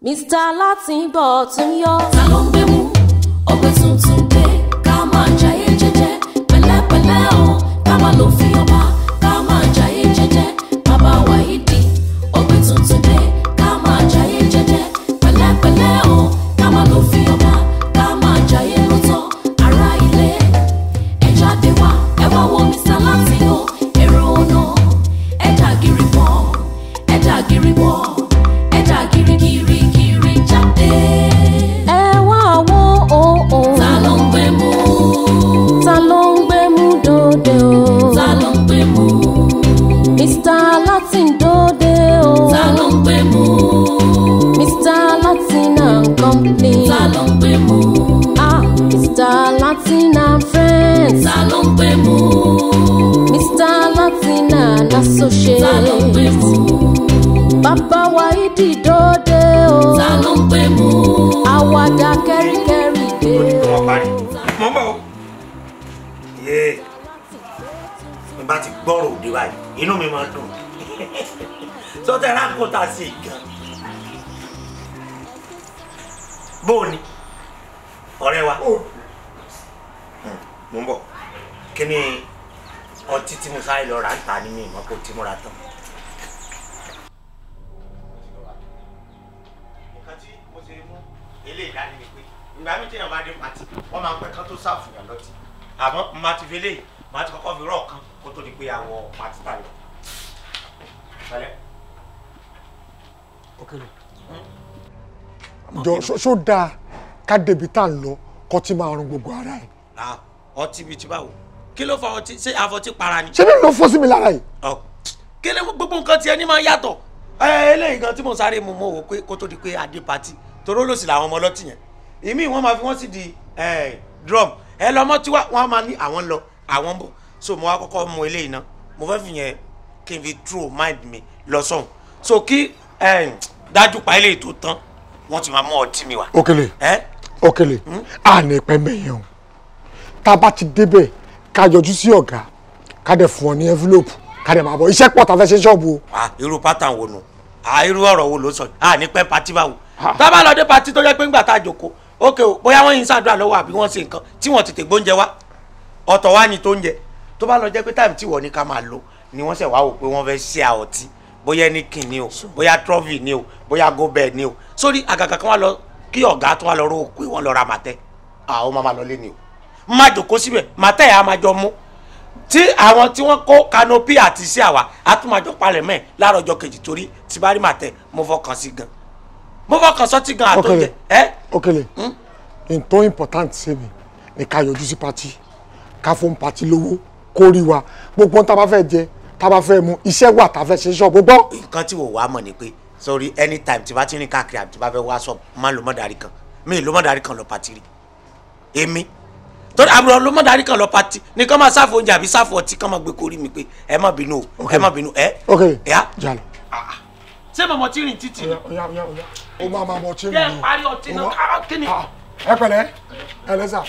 Mr. Látìnbọ̀ tún yọ. ta ló ń gbé mú ọgbẹ́ tuntun dé ká máa jayé jẹ́jẹ́ pẹ̀lẹ́pẹ̀lẹ́ o ká máa lò fi ọba ká máa jayé jẹ́jẹ́ bàbá wáyídì ọgbẹ́ tuntun dé ká máa jayé jẹ́jẹ́ pẹ̀lẹ́pẹ̀lẹ́ o ká máa lò fi ọba ká máa jayé lọ́tọ̀ ará ilé ẹ jáde wá ẹ wá wo Mr. Latin o èrò ọ̀nà ẹ dà gírí bọ̀ ẹ dà gírí bọ̀ ẹ dà gírí gírí gírí jáde. ẹ wá wo òun. Ta ló ń gbé mú? ta ló ń gbé mú dòde o. Ta ló ń gbé mú? Mr. Latin dòde o. Ta ló ń gbé mú? Mr. Latin and company. Ta ló ń gbé mú? ah Mr. Latin and friends. Ta ló ń gbé mú? Mr. Latin and associates. Ta ló ń gbé mú? bàbá Wáídì dòde o. Ta ló ń gbé mú? àwàdà kẹ́ríkẹ́rí dé ó ní kí o. wọ́n parí mọ́ bọ̀ ó. yéé mi bá ti gbọ́rọ̀ òde báyìí inú mi máa dùn sọtẹ́ rákòtà sí i gan. bóò ni ọ̀rẹ́ wa mo ń bọ̀ kí ni ọtí tí mo sáré lọ rà ń ta ní mi ìmọ̀ kó tí mo ra tán. nǹkan tí mo ṣe mú eléyìí dání ni pé ìgbà mi téèyàn bá dé pati wọ́n máa ń pẹ́ kán tó ṣàfihàn lọ́tì àmọ́ mo máa ti fi eléyìí máa ti kọ́kọ́ fi rọ̀ kan kó tó di pé àwọ̀ pati tà lọ. pẹ̀lẹ́. jọ ṣó- ṣó dáa ká débi tá à ń lọ kó tí máa rún gbogbo ara ẹ̀ Ah, ọtí bíi ti báwo kí ló fa ọtí ṣé àfọtí para ni. ṣé bí ló fọ́ sí mi lára yìí Ọ, kí ló gbogbo nǹkan tiẹ̀ ní máa yàtọ̀. ẹ eléyìí gan tí mo sáré mu mo wò pé kó tó di pé adé pati toró lòsì làwọn ọmọ ọlọ́tì yẹn ìmí wọn máa fi wọn sí di eh, drum ẹ lọ mọ tiwa wọn máa ní àwọn ń lọ àwọn ń bọ̀ so mo wá kọ́kọ́ mu eléyìí náà mo fẹ́ fi yẹn kí n fi true mind mi lọ sọ̀hún so kí eh, dájú pa eléyìí tó tán wọ́n ti máa mú ọtí mi wá. Òkèlè ẹ Òkèlè à ní pẹ́ mẹ́yẹn o tá a bá ti débẹ̀ ká yọjú sí ọ̀gá ká dẹ̀ fún ọ ní envelope ká dẹ̀ máa bọ̀ iṣẹ́ pọ̀ tá a fẹ́ ṣe ṣọ́ọ̀bù o ah irú pátán wo nu ah irú ọ̀rọ̀ wo ló sọ yìí ah ní pẹ́ pati báwo tá a bá lọ dé pati tó jẹ́ pé ńgbà tá a jòkó ókè o bóyá wọ́n yin ṣàdúrà lọ́wọ́ àbí wọ́n ṣe nǹkan tí wọ́n tètè gbóúnjẹ wá ọ̀tọ̀ wá ní tó ń jẹ tó bá lọ jẹ́ pé táìmù tí wọ́n ní ká máa lò ni wọ́n ṣẹ̀ wá wò pé wọ́n fẹ́ ṣe àọtí bóyá ní kìn ni o bóyá trọ́fì ni o bóyá gobel ni o sórí àgàgà kan wá lọ kí ọ̀gá tó wá lọ rò pé wọ́n lọ ra màtẹ́ àwọn máa máa lọ lé ni o má jòkó síbẹ̀ màtẹ́ yà á máa jọ mú tí àwọn tí wọ́n kó kanopi àti sí àwa àtúmọ̀jọ palẹ̀ mẹ́ láàárọ̀ ọjọ́ kejì torí tí bá rí màtẹ́ mo fọkàn sí gan mo fọkàn sọtí gan àtọ́jẹ ẹ Òkèlè n tó important sí mi ni ká yọjú sí pati ká fún pati lówó kó rí wa gbogbo ohun tá a bá fẹ́ jẹ tá a bá fẹ́ mu iṣẹ́ wà tá a fẹ́ ṣe ṣọ́ọ̀bù gbọ́. nǹkan tí wò wá mọ̀ ni pé sorry anytime tí bá ti rìn káàkiri àbí tí bá fẹ́ wá sọ máa ń lo mọ́dàrí kan mi ì lo mọ́dàrí kan lọ pati rí èmi torí àbúrò lo mọ́dàrí kan lọ pati ní kán máa sáfù oúnjẹ àbí sáfù ọtí kán máa gbé korí mi pé ẹ má bínú o ẹ má bínú ẹ Òkèlè ẹ jalè. ṣé mọ̀mọ́ tí rìn títì ni Oya, oya, oya. o máa máa mọ tí jẹ́ ń parí ọtí náà ká kí ni. ẹ pẹ̀lẹ́ ẹ lẹ́sà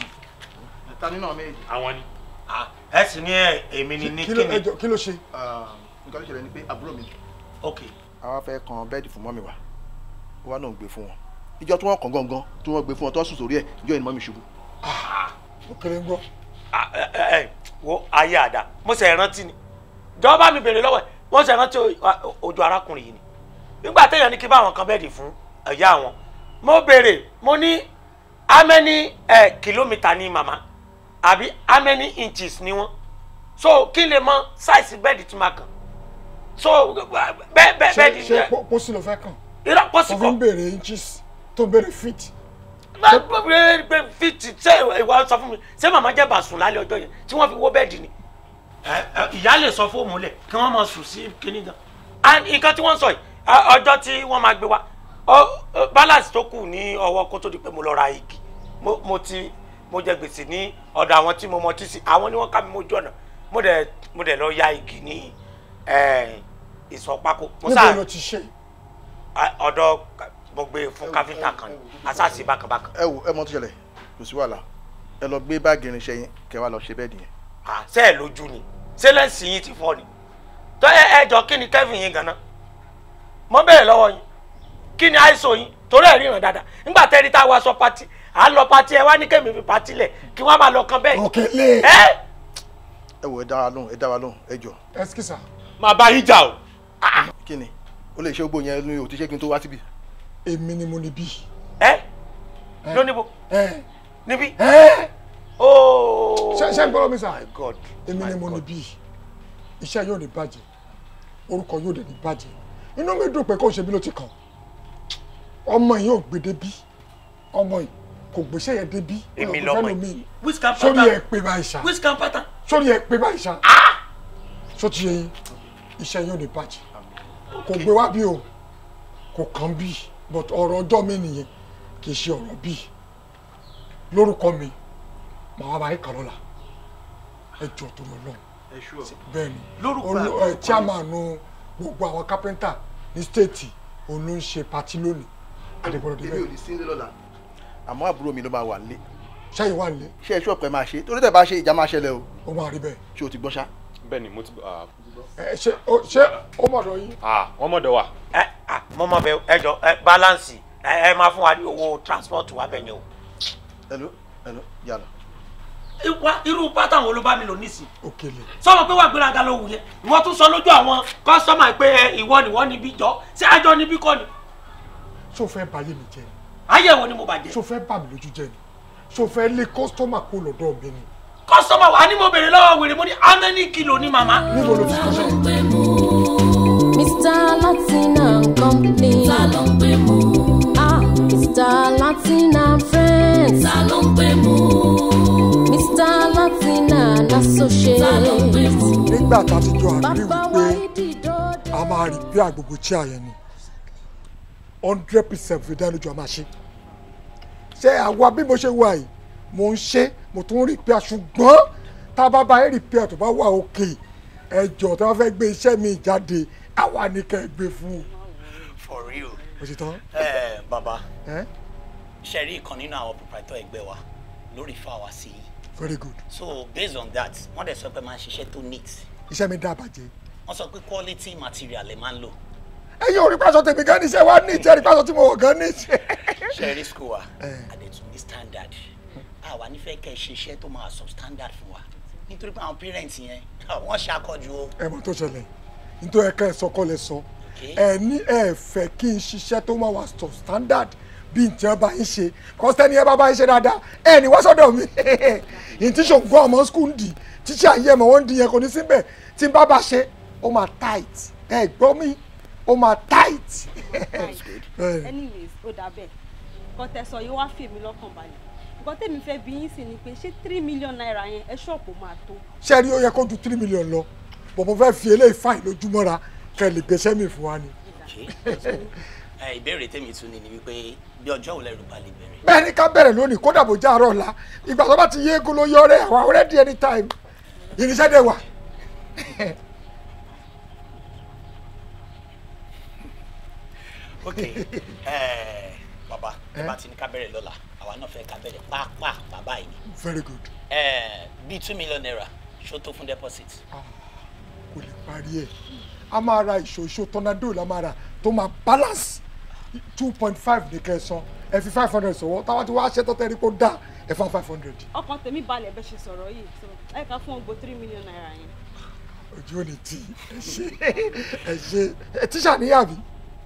ta nínú àwọn méjì àwọn ni ẹ sì ní ẹ èmi ni ní kí ló kíni. ẹ jọ- kí ló ṣe. nǹkan tó ṣẹlẹ̀ ni pé àbúrò mi ok àwa fẹ́ kan bẹ́ẹ̀dì fún mọ́mì wa ó wá náà ń gbé fún wọn ìjọ tí wọ́n kàn gangan tí wọ́n gbé fún wọn tó sùn sórí ẹ̀ ìjọ yìí ni mọ́mì ṣubú. Òkèlè ń gbọ́. Ah, ẹ ẹ ẹ, wo ayé àdá mo ṣe rántí ni jọba mi bèrè lọ́wọ́ ẹ̀ wọ́n ṣe rántí o- ojú arákùnrin yìí ni nígbà téèyàn ní kí bá àwọn kan bẹ́ẹ̀dì fún ẹ̀yà àwọn mo bèrè mo ní how many ẹ kìlómítà ni màmá àbí how many inches ni wọ́n so kí n lè mọ sáìsì bẹ́ẹ̀dì tí ma kàn so bẹ́ẹ̀ bẹ́ẹ̀ ṣe bẹ́ẹ̀dì ṣe pó- pósí ló fẹ́ kàn irọ́ pọ́sì tó fi kọ́ ń béèrè inches tó ń béèrè feet. gbẹ fiti ṣé ìwà sọ fún mi ṣé màmá jẹ́ bàṣùn lálẹ́ ọjọ́ yẹn tí wọ́n fi wó bẹ́ẹ̀dì ni. ìyá lè sọ fóòmù lẹ̀ kí wọ́n máa sùn sí kinní gan. and nǹkan tí wọ́n sọ yìí ọ- ọjọ́ tí wọ́n máa gbé wa ọ- ọ, balance tó kù ní ọwọ́ kó tó di pé mo lọ ra igi mo mo ti mo jẹ gbèsè ní ọ̀dọ̀ àwọn tí mo mọ tí sí àwọn ni wọ́n ká mi mójú ọ̀nà mo dẹ̀ mo dẹ̀ lọ ya igi ní eh, ìsọ̀pákó. mo níbo sáà ló ti ṣe. a- ọ̀dọ̀ mo gbé fún káfíńtà kan ní asáàsì bákanbákan. ẹ wo ẹ mọ tó ṣẹlẹ̀ kò sí wàhálà ẹ lọ gbé báàgì irinṣẹ́ yín kẹ́ wá lọ ṣe bẹ́ẹ̀dì yẹn. Ah, ṣé ẹ lójú ni ṣé lẹ́sìn yín ti fọ́ ni tó ẹ ẹ jọ kí ni kẹ́fìn yín ganan mo bẹ̀rẹ̀ lọ́wọ́ yín kí kí ni àìsàn yín torí ẹ̀ ríran dáadáa nígbà tẹ́rí tá a wá sọ pati à ń lọ pati ẹ wá ní kémi fi pati lẹ̀ kí wọ́n máa lọ kan bẹ́ẹ̀. Òkèlè. ẹ ẹ wò ẹ dá wa lóhùn ẹ dá wa lóhùn ẹ jọ ẹsikisa máa bá yín jà o. kí ni ó lè ṣe gbogbo yẹn ní òtí ṣé kí n tó wá síbi. èmi ni mo ní bí. ẹ lóníbo ẹ níbí. ẹ ooo. ṣe ṣe ń gbọ́dọ̀ mi sà. my god. èmi ni mo ní bí iṣẹ́ yóò ní bàjẹ́ orúkọ yóò dẹ̀ ní bàjẹ́ inú mi dùn pé kò ṣe bí ló ti kàn ọmọ yìí ò gbé débí ọmọ yìí kò gbéṣẹ́ yẹn débí èmi ọ̀rọ̀ lọmọ fẹ́ yìí lómi. wíṣkà sórí ẹ pátá pé báyìí ṣá wíṣkà pátá. sórí ẹ pé báyìí ṣá sóti yẹn iṣẹ́ yóò ní bàjẹ́ kò gbé wá bí o kò kàn bí but ọ̀rọ̀ ọjọ́ mi nìyẹn kì í ṣe ọ̀rọ̀ bí lórúkọ mi màá wá báyìí kàn lọ́la ẹ jọ tó lọ lọ́hùn ẹ ṣú ọ. bẹ́ẹ̀ni Lórúkọ olú àgbà ẹ chairman gbogbo àwọn kápẹ́ńtà ní stéètì òun ló ń ṣe patí lónìí àdìgbọ́dọ̀ èmi ò débẹ̀ ní sí ilé lọ́la àmọ́ àbúrò mi ló máa wà nílé ṣáyé wà nílé ṣé ẹ ṣú ọ̀pẹ máa ṣe torí tẹ̀ bá ṣe ìjà máa ṣẹlẹ̀ o ó máa rí bẹ́ẹ̀ ṣé o ti gbọ́ ṣá. bẹ́ẹ̀ ni mo ti ah, ẹ ṣe ó ṣe ó mọ̀dọ̀ yín ah wọ́n mọ̀dọ̀ wa. ẹ à mo mọ bẹ ẹ jọ ẹ balance ẹ ẹ máa fún wa ní owó transport wa bẹ yẹn o. hello hello yàrá. wá irú pátá wo ló bá mi lò nísìn òkèlè sọ̀rọ̀ pé wà gbéraga ló wù yẹn ìwọ tún sọ lójú àwọn kọ́sọ́mà pé ẹ, ìwọ nìwọ níbí jọ ṣé àjọ níbí kọ́ ni ṣó fẹ́ báyé mi jẹ́ ni ayẹwo ni mo bàjẹ́ ṣó fẹ́ bà mí lójú jẹ́ ni ṣó fẹ́ lé kọ́sítọ́mà kó lọ́dọ̀ mi ni kọ́sọ́mà wa ni mo béèrè lọ́wọ́ wèrè mo ní how many kilo ni màmá. níbo ló ti kọ́ ló ń sẹ́yìn gbé mú Mr. Latin and Company. ta ló ń gbé mú Ah, Mr. Latin and Friends. ta ló ń gbé mú Mr. Latin and ta ló ń gbé Associates. mú nígbà tá a ti jọ àgbèrè Bàbá wípé wa ìdí dòde. a máa rí bí àgbègbè tí a yẹn ni hundred percent fi dánilójú a máa ṣe ṣé àwa bí mo ṣe wà yìí mo ń ṣe mo tún rí pé ṣùgbọ́n tá a bá bá rí pé tó bá wà òkè ẹjọ́ tó bá fẹ́ gbé iṣẹ́ mi jáde àwa ni kẹ́ ẹ gbé fún un for real o ti tán ẹ bàbá ẹ ṣe rí ìkan nínú àwọn proprietor ẹgbẹ́ wa lórí fún àwa sí i very good so based on that wọ́n dẹ̀ sọ pé máa ń ṣiṣẹ́ tó neat iṣẹ́ mi dá àbàjẹ́ wọ́n sọ pé quality material ẹ máa ń lò ẹ̀yin ò rí pàṣọ tèmi gan níṣẹ́ wa ní ìjẹ́rìí pàṣọ tí mo wọ̀ gan níṣẹ́ ṣe rí school wa Eh. àdètún ní standard àwa nífẹ̀ẹ́ kẹ́ ẹ ṣe iṣẹ́ tó máa substandard fún wa nítorí pé àwọn parents yẹn wọ́n ṣàkọjú o ẹ mọ̀ tó ṣẹlẹ̀ nítorí ẹ̀ka ẹ̀sọ́ kọ́ lẹ sọ Okay. ẹ ní ẹ fẹ́ kí n ṣiṣẹ́ tó máa wà sọ standard bí n tí wọ́n bá ń ṣe kọ́sítẹ́ni ẹ bá bá ń ṣe dáadáa ẹ ní wá sọ́dọ̀ mi n tí ṣògbọ́n ọmọ skul dì tíṣà ayé ẹ̀mọ́ wọn di yẹn kò ní síbẹ̀ tí n bá bá ṣe ó máa tight ẹ gbọ́ mi ó máa tight. Bẹ́ẹ̀ni. anyways ó dà bẹ́ẹ̀ nǹkan tẹ́ sọ yìí wá fi èmi lọ́kàn balẹ̀ nǹkan tẹ́mi fẹ́ bí yín sì ni pé ṣé three million naira yẹn ẹ ṣọ́ọ̀pù máa tó ṣé rí ó yẹ kó ju three million lọ bọ̀ mo fẹ́ fi eléyìí fáìn lójúmọ́ra kẹ́ ẹ lè gbéṣẹ́ mi fún wa ni. ẹ ìbéèrè tèmi tún ni ni wípé bí ọjọ́ wo lẹ́rù bá lè bẹ̀rẹ̀ bẹ́ẹ̀ ni ká bẹ̀rẹ̀ lónìí kódà bó jẹ́ àárọ̀ ọ̀la ìgbà tó bá ti yé egun ló yọ ọrẹ́ àwa already anytime irinṣẹ́ dẹ̀ wà. ok ẹ bàbá ẹ bá ti ní ká bẹ̀rẹ̀ lọ́la àwa náà fẹ́ ká bẹ̀rẹ̀ pàápàá bàbá yìí ni very good ẹ bíi two million naira ṣó tó fún deposit kò lè parí ẹ̀ a máa ra ìṣòṣò tornado la máa ra tó máa balance two point five ní kẹsàn ẹ fi five hundred sọ̀wọ́ táwọn ti wá ṣe tọ́tẹ́ rí kó dá ẹ fún five hundred ọkàn tèmi balẹ̀ bẹ́ẹ̀ ṣe sọ̀rọ̀ yìí so ẹ ká fún ọgbọ three million naira yẹn ojú ò ní tì í ẹ ṣe ẹ ṣe ẹ tíṣà níyàbí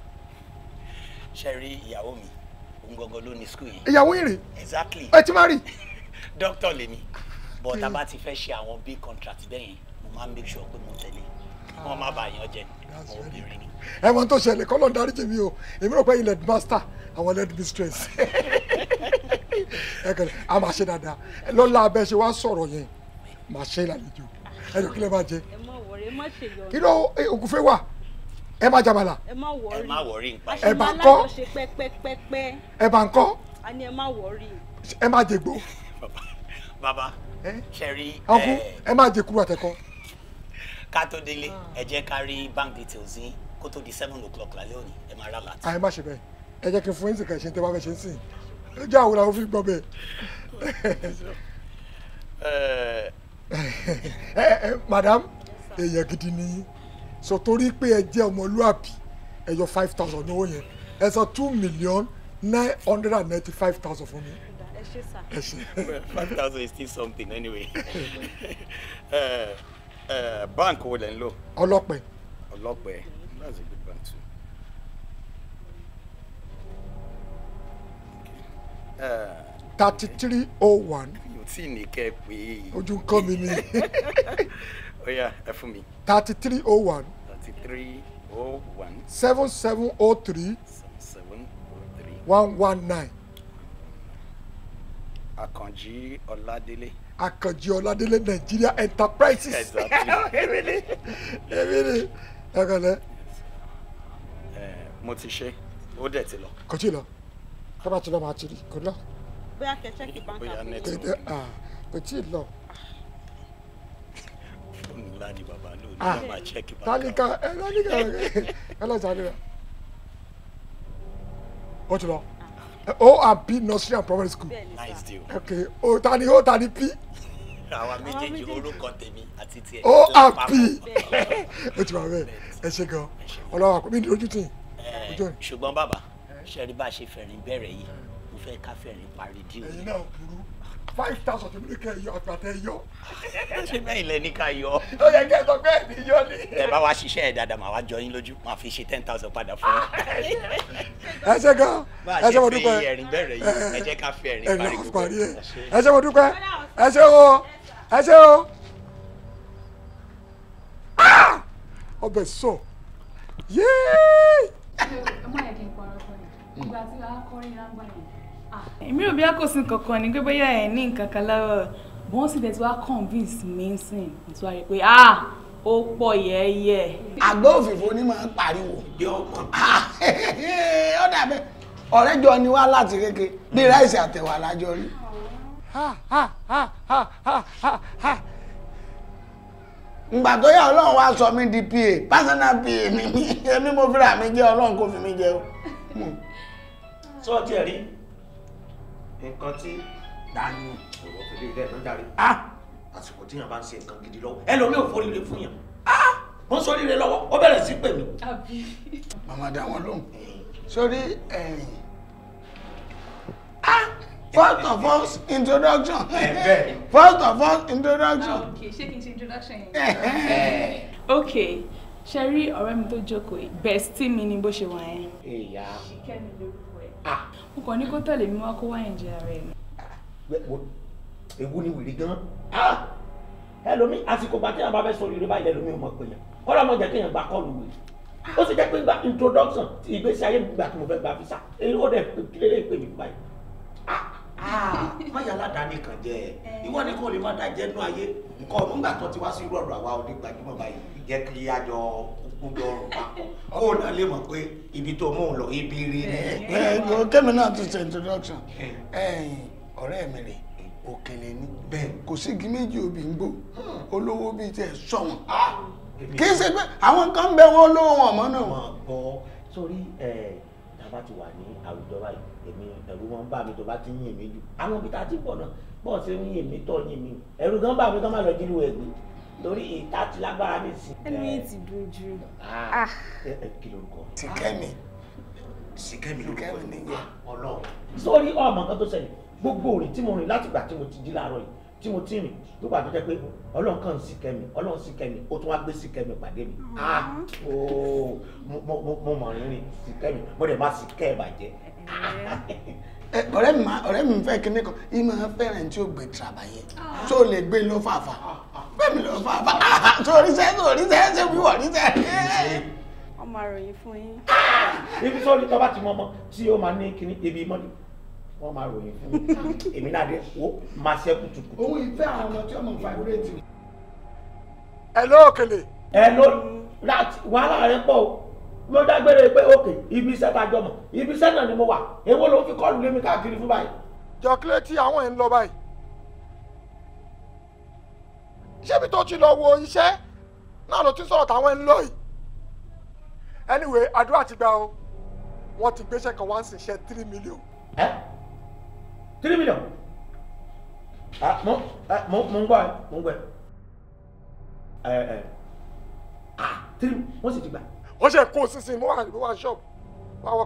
ṣe rí ìyàwó mi òun gangan ló ní school yìí ìyàwó yìí rè exactly ẹ ti má rí doctor lèmi but tá a bá ti fẹ́ ṣe àwọn big contract bẹ́ẹ̀ yẹn mo máa ń make sure pé mo tẹ̀lé kí wọ́n má bàa yan jẹ That's àwọn very obìnrin ni. ẹ mọ tó ṣẹlẹ̀ kọ́lọ̀ dáríjì mi o èmi rò pé ilẹ̀ master àwọn lead mistress ẹ kẹlẹ a máa ṣe dáadáa lọ́la abẹ́ ṣe wá sọ̀rọ̀ yẹn máa ṣe ìlàlejò ẹ jọ kí lẹ máa jẹ ẹ má wọrí ẹ má ṣe yọ kí ló ògùnfẹ́ wà ẹ máa jàmàlà ẹ má wọrí ẹ má wọrí nípa a ẹ. ṣe Ẹ bá máa ń kọ́. lájọṣe pẹ́pẹ́pẹ́pẹ́ ẹ bá ń kọ́ a ní ẹ má wọrí ẹ máa jẹgbó bàbá bàbá ẹ ṣe rí ọkú ẹ, ẹ máa jẹ kúrò àtẹkọ ká tó délé ẹ jẹ́ ká rí bank details yín kó tó di seven o'clock lálẹ́ òní ẹ máa rà láti. àyè má ṣe bẹ́ẹ̀ ẹ jẹ́ kí n fún yín sì kẹ̀ ṣe ń tẹ́ bá fẹ́ ṣe ń sìn ẹ jẹ́ àwòrán àwọn fi gbọ́ bẹ́ẹ̀ ẹ ẹ ẹ madam èèyàn gidi ni yín so torí pé ẹ jẹ́ ọmọlúàbí ẹ yọ five thousand owó yẹn ẹ san two million nine hundred and ninety five thousand fún mi ẹ ṣe sà. ẹ ṣe. Well, five thousand is still something anyway. uh, uh, bank wo lẹ ń lò? ọlọ́pẹ Ọlọ́pẹ. That's a good bank too. Okay. Uh, thirty three oh one mi ò tí ì ní kẹ́ ẹ pé. ojú ń kọ́ mi ni Ó yá ẹ fún mi. thirty three oh one thirty three oh one seven seven oh three seven seven oh three. one one nine Àkànjí Ọládélé. Àkànjí Ọládélé Nigeria Enterprises Exactly. èmi ni èmi ni ẹ̀kọ́lẹ́ Eh, mo ti ṣe ó dẹ̀ ti lọ. kò tí ì lọ tọ́ba tí lọ máa ti rí kò lọ bóyá kẹ chẹ́kì báńkì Bóyá àpò net- kò tí ah, kò tí ì lọ fóònù ńlá ni bàbá lò ní Ah. wọn máa check bank tálíkà account. ẹ tálíkà ẹ ọlọ́sàn rẹ ó ti lọ o and p nursery and primary school bẹ́ẹ̀ ni sà. nice deal. ok o ta ni o ta ni p àwa méjèèjì méjèèjì. orúkọ tèmi àti tiẹ̀. o and p lápapọ̀. o ti wà bẹ́ẹ̀ ẹ ṣe gan ọlọ́wà kò mí ní ojú tì Eh, ojú ẹ̀ ṣùgbọ́n bàbá ṣe rí bá a ṣe fẹ̀rín bẹ̀rẹ̀ yìí mo fẹ́ ká fẹ̀rín parí díò. ẹ̀yin náà burú five thousand tó ní kẹ́ ẹ yọ àgbà tẹ yọ ṣé bẹ́ẹ̀ ilẹ̀ ní ká yọ. ó yẹ kẹ́ ẹ sọ pé ẹ̀ ní yọ ni. ẹ bá wa ṣiṣẹ́ ẹ̀ dáadáa màá wá jọ yín lójú màá fi ṣe ten thousand padà fún yín. ẹ ṣe gan bá a ẹ ṣe mo ṣe dúpẹ́ fi ẹ̀rín bẹ̀rẹ̀ yìí ẹ jẹ́ ká fi ẹ̀rín ẹ parí ní gbogbo parí ẹ ẹ̀. ẹ ṣe mo dúpẹ́ ẹ ṣe o ẹ ṣe o Ah! ọbẹ̀ sọ yéé ọmọ yẹn kì í parọ́ fún mi ìgbà tí wàá kọrin lágbà yẹn. èmi ò bí a kò sí nǹkan kan ní pé bóyá ẹ ní nǹkan kan lọ́wọ́ bọ́n sì tẹ̀sí wá convince mi sìn tí wàá rí i pé ah ó pọ̀ yẹ́yẹ́. àgbẹ̀ òfìfo ni máa ń pariwo ó dàbẹ̀ ọ̀rẹ́ jọ ni wá láti kéke bí ráìsì àtẹ̀wà lájọ rí ha ha ha ha ha ha ha ìgbà tó yá ọlọ́run wá sọ mí di pa personal pa mi mi èmi mo fira mi jẹ́ ọlọ́run kò fi mi jẹ o sọ tiẹ̀ rí nǹkan tí dání ọ̀rọ̀ fèrè rẹ̀ ló jáde àsìkò tí yàn bá ń ṣe nǹkan gidi lọ́wọ́ ẹlòmíì ò foríire fún yàn wọ́n sóríire lọ́wọ́ ó bẹ̀rẹ̀ sí pè mí. màmá dá wọn lóhùn sórí ẹ̀yìn ah first of all introduction bẹ́ẹ̀ ni. first of all introduction ok ṣé kí n ṣe introduction yẹn. ok ṣe rí ọ̀rẹ́ mi tó jókòó yìí bestie mi ni bó ṣe wà yẹn. ìyá kẹ́mi lórúkọ ẹ̀. mo kàn ní kó tẹ̀lé mi wá kó wá ẹ̀jẹ̀ ara ẹ̀ ni. ewu ni wèrè gan ẹlòmíì àsìkò gbà téèyàn bá fẹ́ sóríire báyìí ẹlòmíì ò mọ̀ pé yàn kọ́lá mọ̀ jẹ́ kéèyàn gba kọ́ọ̀lù wèrè ó sì jẹ́ pé gba introduction ti ìgbésí ayé mi gbà tí mo fẹ́ gba visa èyí ó dẹ̀ kílélẹ́ pè mí báyìí má yà ládàáni kan jẹ ìwọ ni kò lè má dájẹ́ nú ayé nǹkan ọ̀nà ńgbà tó ti wá sí irú ọ̀rọ̀ àwa onígbàjúmọ̀ báyìí jẹ́ kí a jọ gbogbo ọrùn papọ̀ kó o náà lè mọ̀ pé ibi tó mú un lọ ibi rí ni. ẹ ẹ kémi náà tún ṣe introduction ẹ̀yìn ọ̀rẹ́ mi rè òkèlè ní bẹ́ẹ̀ kò sí igi méjì obì ń gbò olówó bíi tiẹ̀ sọ̀wọ́n kì í ṣe pé àwọn kan ń bẹ wọn olówó wọn mọ́ náà mọ̀ gbọ́ sórí ẹ̀ tàbá ti wà ní àwùjọ báyìí èmi ẹ̀rù wọn bá mi tó bá ti ń yìn mí jù àwọn ibi tá a ti pọ̀ náà bọ́ọ̀ ṣe ń yìn mí tọ́ yìn mí ẹ̀rù gan bá mi kán má lọ jílu ẹ̀gbẹ́ torí ìta ti lágbára ní ìsìn. ẹnu yìí ti dùn jù. Ah, ẹ ẹ kí lorúkọ ti kẹ́mi Síkẹ́mi lorúkọ Síkẹ́mi nìyẹn. Ọlọ́run sórí ọmọ nǹkan tó ṣẹlẹ̀ gbogbo òrìn tí mo rìn láti ìgbà tí mo ti jí láàárọ̀ yìí tí mo ti rìn tó gbà tó jẹ́ pé Ọlọ́run kàn Síkẹ́mi Ọlọ́run Síkẹ́mi ó tún wá gbé Síkẹ́mi pàdé mi ah ooo mo mo- mo mọ̀ rìnrìn Síkẹ́mi mo dẹ̀ má Síkẹ́ bàjẹ́ Ẹ, ọ̀rẹ́ mi máa ọ̀rẹ́ mi fẹ́ kíní kan yìí máa fẹ́ràn tí ó gbé tìrabàyẹ tó lè gbé lọ fàfà bẹ́ẹ̀ mi lọ fàfà sórí sẹ́ sórí sẹ́ ṣé wíwọ̀ ní sẹ́ wọ́n máa ròyìn fún yín. ibi sórí tó bá ti mọ ọmọ tí ó máa ní kíní ibi mọ́ni wọ́n máa ròyìn fún mi èmi náà dé wo máa ṣe kùtùkùtù. òun ìfẹ́ àwọn ọmọ tí ọmọ fàbúrẹ́tì ẹ ló òkèlè ẹ ló láti wàhálà rẹ pọ̀ o mo dágbére pé òkè ibi iṣẹ́ tá a jọ mọ̀ ibi iṣẹ́ náà ni mo wà èwo ló fi kọ́ọ̀lù lé mi káàkiri fún báyìí. jọ kílẹ̀ tí àwọn ẹ̀ ń lọ báyìí ṣébi tó ti lọ wo iṣẹ́ náà ló ti sọ̀rọ̀ táwọn ẹ̀ ń lọ yìí anyway àdúrà ti gbà o wọ́n ti gbéṣẹ́ kan wá ń ṣiṣẹ́ three million ẹ three million ah mo ẹ mo mo ń gbọ́ ẹ mo ń gbọ́ ẹ ẹ ẹ ah three wọ́n sì ti gbà. wọ́n ṣe kó sísìn mo wà mo wà shop mo wà workshop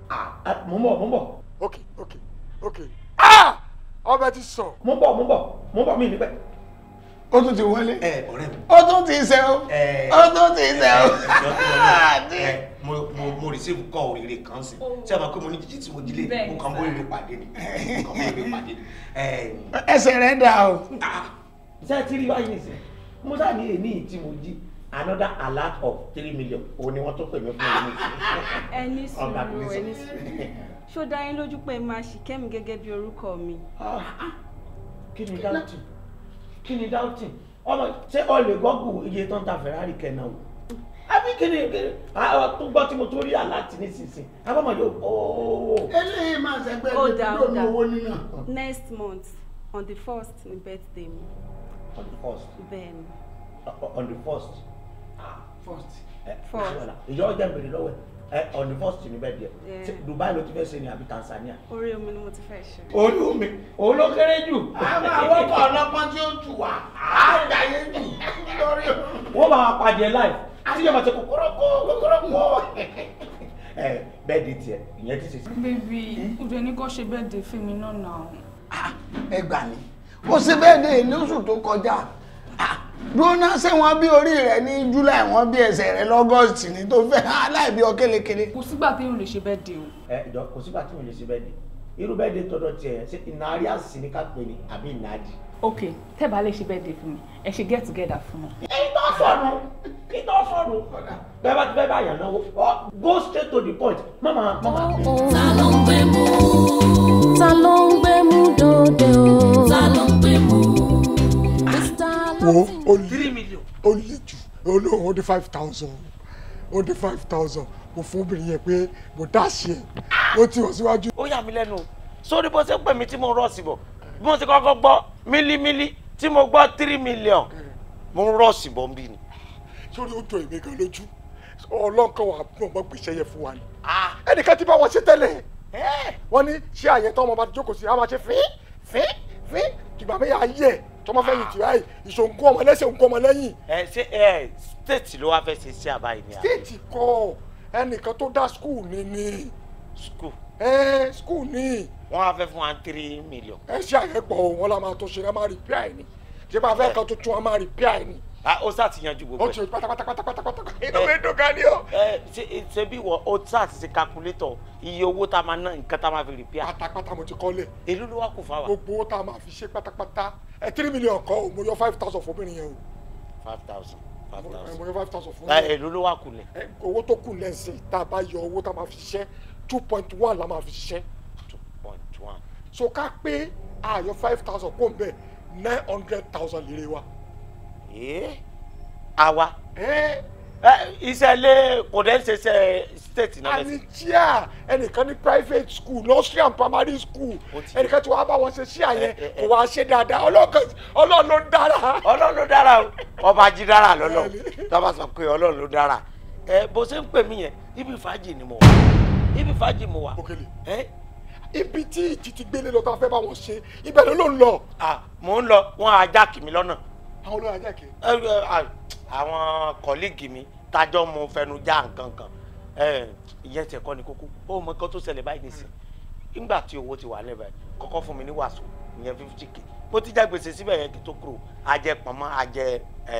mo ń bọ̀ mo ń bọ̀. ok ok ok ah ọbẹ̀ ti sọ. mo ń bọ̀ mo ń bọ̀ mo ń bọ̀ mí níbẹ̀. ó tún ti wọlé. ẹ ọ̀rẹ́ mi. ó tún ti ṣe o. ó tún ti ṣe o. ẹ mo mo mo receive call oríire kan sí tí a máa pé mo ní jíjí tí mo jí lé mo kàn bó oríire pàdé ni mo kàn bó oríire pàdé ni. ẹsẹ̀ rẹ̀ dà o. ṣé ẹ ti rí báyìí nìsín mo sáà ní èyí tí mo jí another alert of three million òun ni wọ́n tó pè mí fún mi ẹni sùúrù ẹni sùúrù ṣó dá yín lójú pé máa ṣì kẹ́mi gẹ́gẹ́ bí orúkọ mi. kí ni doubting kí ni doubting ọmọ ṣé ọ lè gọ́gù iye tó ń ta ferrari kẹ́nà o àbí kí ni kí ni àwọn tó gbọ́ tí mo tó rí àláàtì nísinsìnyí abọ́mọ yóò ooo. eléyìí máa ṣẹgbẹ́ ó dá ó dá owó nínú. next month on the first ni birthday mi. on the first. bẹ́ẹ̀ni. on the first. first. First. ìjọ ọjà bèrè lọ́wọ́ ẹ on the first ni bẹ́ẹ̀ díẹ̀ Yeah. Dubai ló ti fẹ́ ṣe ni àbí Tanzania. orí omi ni mo ti fẹ́ ṣe. orí omi òun ló kéré jù. a máa wọ́pọ̀ ọlọ́pọ́n tí ó tù wá á jàyé jù lórí o. wọ́n bá wa pàdé live tí yóò máa ṣe kòkòrò kó kòkòrò kó. ẹ bẹ́ẹ̀ di tiẹ̀ ìyẹn ti ṣe. bébí ìjọ ní kò ṣe bẹ́ẹ̀ dé fún mi náà náà. ẹ gbà mí ó ṣe bẹ́ẹ̀ dé lóṣù tó kọjá dúróná ṣé wọ́n bí orí rẹ̀ ní july wọ́n bí ẹsẹ̀ rẹ̀ lọ́gọ́sì ní tó fẹ́ aláìbí ọ kélekele. kò sígbà téèyàn lè ṣe bẹ́ẹ̀ dé o. ẹ ìjọ kò sígbà tí mo lè ṣe bẹ́ẹ̀ di irú bẹ́ẹ̀ di tọ̀dọ̀ tiẹ̀ ṣé ìnárí àṣìṣe ni ká pè ní àbí ìnájì. ok tẹ́ bá lè ṣe bẹ́ẹ̀ dé fún mi ẹ ṣe get together fún mi. èyí tó sọnù èyí tó sọnù bẹ́ẹ̀ bá ti fẹ́ bá yàn náwó ọ go straight to the point mama mama. ta ló ń gbé mú. ta ló ń gbé mú dòde o. ta ló ń gbé mú. wo ó lè ó lè jù olóhùn ó dé five thousand ó dé five thousand mo fún obìnrin yẹn pé mo dá sí ẹ ó ti wọ̀ síwájú. ó yà mí lẹ́nu sórí bó ṣe ń pè mí tí mo rọ̀ sí bọ̀ bí mo ti kọ́kọ́ gbọ́ mílímílí tí mo gbọ́ three million mo ń rọ̀ sí bọ̀ ń bí ni. sórí ó jọ èmi gan lójú ọlọ́nkàn wà bí ọmọ gbèsè yẹn fún wa ni. ẹnìkan ti bá wọn ṣe tẹ́lẹ̀ wọ́n ní ṣé àyẹ̀ tó ọmọ bá jókòó sí i á máa ṣe fín fín fín ìgbà mi yà á yẹ tọmọ fẹ́ yìí tìráyì ìṣòǹkó ọmọ lẹ́sẹ̀ òǹkó ọmọ lẹ́yìn. ẹ ṣe ẹ state ló wá fẹ́ ṣe sí àbáyé ni. stéètì kọ ẹnìkan tó dá skul ni ni. skul. ẹ skul ni. wọ́n á fẹ́ fún wa three million. ẹ ṣe àyẹ̀pọ̀ wọn la máa tó ṣe ẹ máa rìpíà ẹ̀ ni ṣé bá fẹ́ kan tuntun a máa rìpíà ẹ̀ ni. ah ó sá ti yanjú gbogbo ó ti pátápátá pátápátá pátápátá inú mi dùn gan ni o. ẹ ṣe ṣe bí wọ ó sá ti ṣe calculator iye owó tá a máa ná nǹkan tá a máa fi repair. pátápátá mo ti kọ́lẹ̀. èló ló wá kù fáwa. gbogbo owó tá a máa fi ṣe pátápátá ẹ three million kọ́ o mo yọ five thousand fún obìnrin yẹn o. five thousand five thousand. mo yọ five thousand fún ẹ èló ló wá kù lẹ̀. ẹ owó tó kù lẹ́sìn tá a bá yọ owó tá a máa fi ṣiṣẹ́ two point one la máa fi ṣiṣẹ́. two point one. so ká pé àyọ five thousand kó n bẹ nine hundred thousand lére wa. ee àwa. ẹ iṣẹ́ ilé kò dẹ́ ṣe ṣe state náà lẹ́sìn. àníjíà ẹnìkan ní private school nursery and primary school ẹnìkan tí wàá bá wọn ṣe sí àyẹn kò wá ṣe dáadáa ọlọ́run ló dára. ọlọ́run ló dára o ọba jí dára lọ́lọ́ tọ́ba sọ pé ọlọ́run ló dára ẹ bó ṣe ń pè mí yẹn ibi fàájì ni mo wà ibi fàájì mo wà. ibi tí ìjì ti gbélé lọ tó a fẹ́ bá wọn ṣe ibẹ̀ ló ló ń lọ. mò ń lọ wọn ajá kì mí lọ́nà. àwọn olóyè ajá kì í. àwọn kọ́líìgì mi tájọ́ mo fẹnu já nǹkan kan ìyẹn tẹ̀ kọ́ ni kókó ó mọ nǹkan tó ṣẹlẹ̀ báyìí nìsín nígbà tí owó ti wà lẹ́bàá kọ́kọ́ fún mi ní wàásù ìyẹn fifty k mo ti já gbèsè síbẹ̀ yẹn kí tó kúrò ajẹ pọ̀nmọ́ ajẹ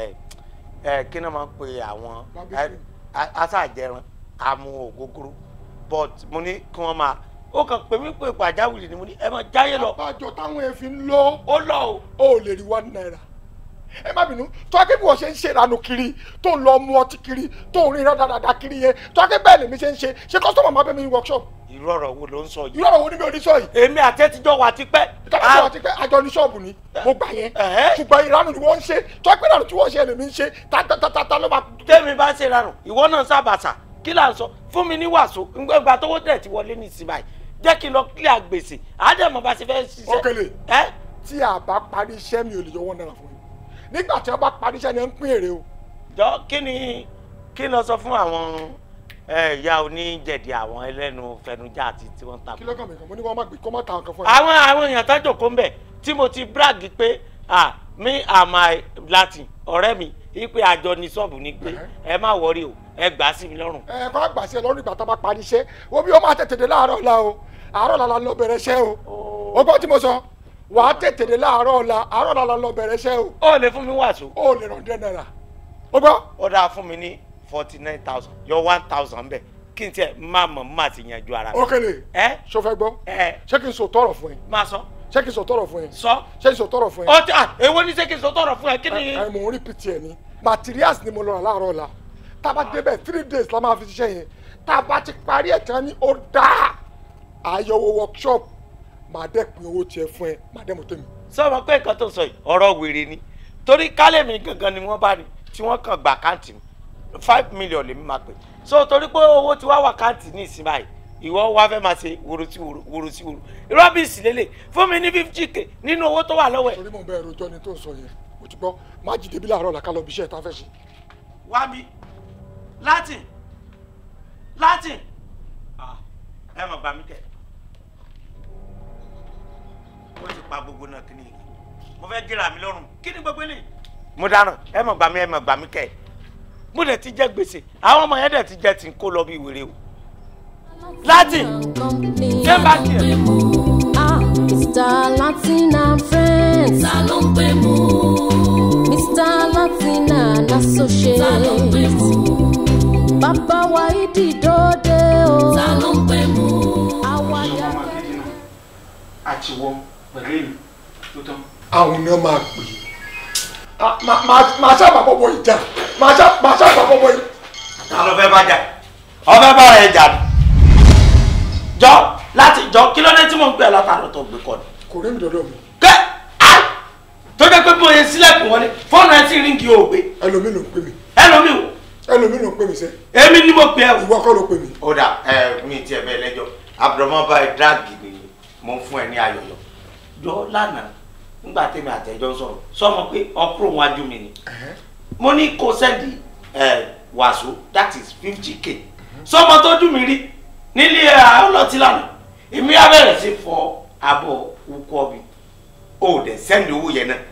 kí náà máa ń pe àwọn aṣáàjẹran amú ògógóró but mo ní kí wọ́n máa ó kàn pé mí pé pàjáwìrì ni mo ní ẹ máa jáyé lọ. àbájọ táwọn èèfin lọ. ó lọ o. ó lè rí one naira ẹ má bínú tó akẹ́ bí wọ́n ṣe ń ṣe ìranù kiri tó ń lọ mu ọtí kiri tó ń rin dáadáa kiri yẹn tó akẹ́ bẹ́ẹ̀ lèmi ṣe ń ṣe ṣé kọ́sọ́mọ̀ máa bẹ́ mi ní workshop. irú ọ̀rọ̀ wo ló ń sọ yìí. irú ọ̀rọ̀ wo ni mi ò ní sọ yìí. èmi àti ẹ ti jọ wà tipẹ́. ìjọba ti wà tipẹ́ àjọ ní ṣọ́ọ̀bù ni mo gbà yẹn ṣùgbọ́n ìranù ni wọ́n ń ṣe tó akẹ́ ìranù tí wọ́n ṣe lèmi ń ṣe tátátátá ló máa. tẹ́mi bá ṣe ìranù ìwọ náà sábàṣà kí là ń sọ fún mi ní wàásù ìgbà tówó tẹ̀ ti wọlé ní ìsìn báyìí jẹ́ kí n lọ kílíà gbèsè àádẹ́mọ̀ bá ṣe fẹ́ ṣiṣẹ́. Okele tí a bá parí iṣẹ́ mi ò lè yọ wọ́n náírà fún mi nígbà tí wọ́n bá parí iṣẹ́ ni wọ́n ń pín èrè o. jọ kí ni kí n lọ sọ fún àwọn ìyá oníjẹ̀dì àwọn ẹlẹ́nu fẹnujá àti tí wọ́n ń ta. kí lọ́kàn mi kan mo ní wọ́n má gbé kọ́ má ta nǹkan fún ẹ. àwọn àwọn èèyàn tájò kó ń bẹ̀ tí mo ti brag pé mi and my latin ọ̀rẹ́ mi ipe àjọ ní ṣọ́ọ̀bù ni pé ẹ má wọrí o ẹ gbà á sí mi lọ́rùn. ẹ kọ́ àgbà sí ẹ lọ́rùn ìgbà tá a bá parí iṣẹ́ wo bí ó máa tètè dé láàárọ̀ ọ̀la o àárọ̀ ọ̀la la lọ bẹ̀rẹ̀ iṣẹ́ o o gbọ́ tí mo sọ wà á tètè dé láàárọ̀ ọ̀la àárọ̀ ọ̀la la lọ bẹ̀rẹ̀ iṣẹ́ o. ó lè fún mi wàásù. ó lè ràn díẹ̀ náírà o gbọ́. ó dáa fún mi ní forty nine thousand yọ one thousand bẹ́ẹ̀ kí n tiẹ̀ má mọ̀ má ti yanjú ara mi. ó kele ẹ ṣo fẹ́ gbọ́ ẹ ṣé kí n sọ tọrọ fún ẹ máa sọ ṣé kí n sọ tọrọ fún ẹ sọ. ṣé kí n sọ tọrọ fún ẹ. ó ti à èwo ní ṣé kí n sọ tọrọ fún ẹ kí ni. ẹ ẹ mò ń rí pt ẹ ní materials ni mo lọ rà láàárọ̀ ọ̀la tá a bá débẹ̀ three days la máa fi ṣiṣẹ́ yẹn tá a bá ti parí ẹ̀ tán ní ó dáa àyẹ̀wò workshop màá dẹ̀ pin owó tiẹ̀ fún ẹ màá dẹ̀ mọ̀ tẹ̀mí. sọ́mọ pé nǹkan tó sọ yìí ọ̀rọ̀ wèrè ni torí kálẹ̀ mi gangan ni wọ́n bá ní tí wọ́n kàn gba káǹtì mi five million lèmi máa pè so torí pé owó tí wàá wà káǹtì ní ìsìn báyìí ìwọ wá fẹ́ máa ṣe wòrò sí wòrò wòrò sí wòrò rọ́bìsì lélẹ̀ fún mi ní fifty k nínú owó tó wà lọ́wọ́ ẹ̀. torí mò ń bẹ ẹ̀rọ ìjọ ni tó ń sọ yẹn mo ti gbọ́ má jí débi láàárọ̀ ọ̀la ká lọ bí iṣẹ́ ìta fẹ́ ṣe. wá mi latin latin ẹ mọ̀ gbà mí kẹ́ ó ti pa gbogbo náà kíni mo fẹ́ gíra mi lọ́rùn kí ni gbogbo eléyìí. mo dáràn ẹ mọ̀ gbà mí ẹ mọ̀ gbà mí kẹ́ mo dẹ̀ ti jẹ́ gbèsè àwọn ọmọ yẹn dẹ̀ ti jẹ́ tí ń kó lọ bí wèrè o latin ṣé bá tiẹ̀. Ah, Mr. Latin and friends. ta ló ń pè mú Mr. Latin and associates. ta ló ń pè mú Bàbá wa ìdí dòde o. ta ló ń pè mú. Àwàdà. àti wọ pẹ̀lú èmi tó tán. àwọn ni wọn máa pè é Ah, má- má- máa sábà bọ́bọ̀ ìjà máa sá- máa sábà bọ́bọ̀ ìjà. ta ló fẹ́ bá jà ọfẹ́ bá rẹ̀ jà ni jọ láti jọ kí ló dé tí mò ń pè ẹ́ látàrọ̀ tó gbé kọ́ ni. kò rí mi dọ́dọ̀ mi kẹ́ á tó jẹ́ pé bóyá sílẹ̀kùn wọlé fóònù ẹ sì ríǹgì ò gbé ẹlòmíì ló ń pè mí ẹlòmíì wò ẹlòmíì ló ń pè mí sẹ́ èmi ni mo pè ẹ́ wò. ìwọ kọ́ ló pè mí. ó dà ẹ mi tiẹ̀ bẹ́ẹ̀ lẹ́jọ́ abdulmọ́ báyìí dáàgì ni mo ń fún ẹ ní ayọ̀yọ̀ jọ lánàá nígbà tẹ́mi àtẹ̀jọ́ sọ̀rọ̀ sọmọ pé ọkùnrin wájú mi ni mo ní kó sẹ́ndì ẹ wàásù that is fifty k sọmọ tó dùn mí rí nílé ọlọ́tí lánàá èmi á bẹ̀rẹ̀ sí fọ abọ́ ukọ́ mi ó dẹ̀ sẹ́ndì owó yẹn náà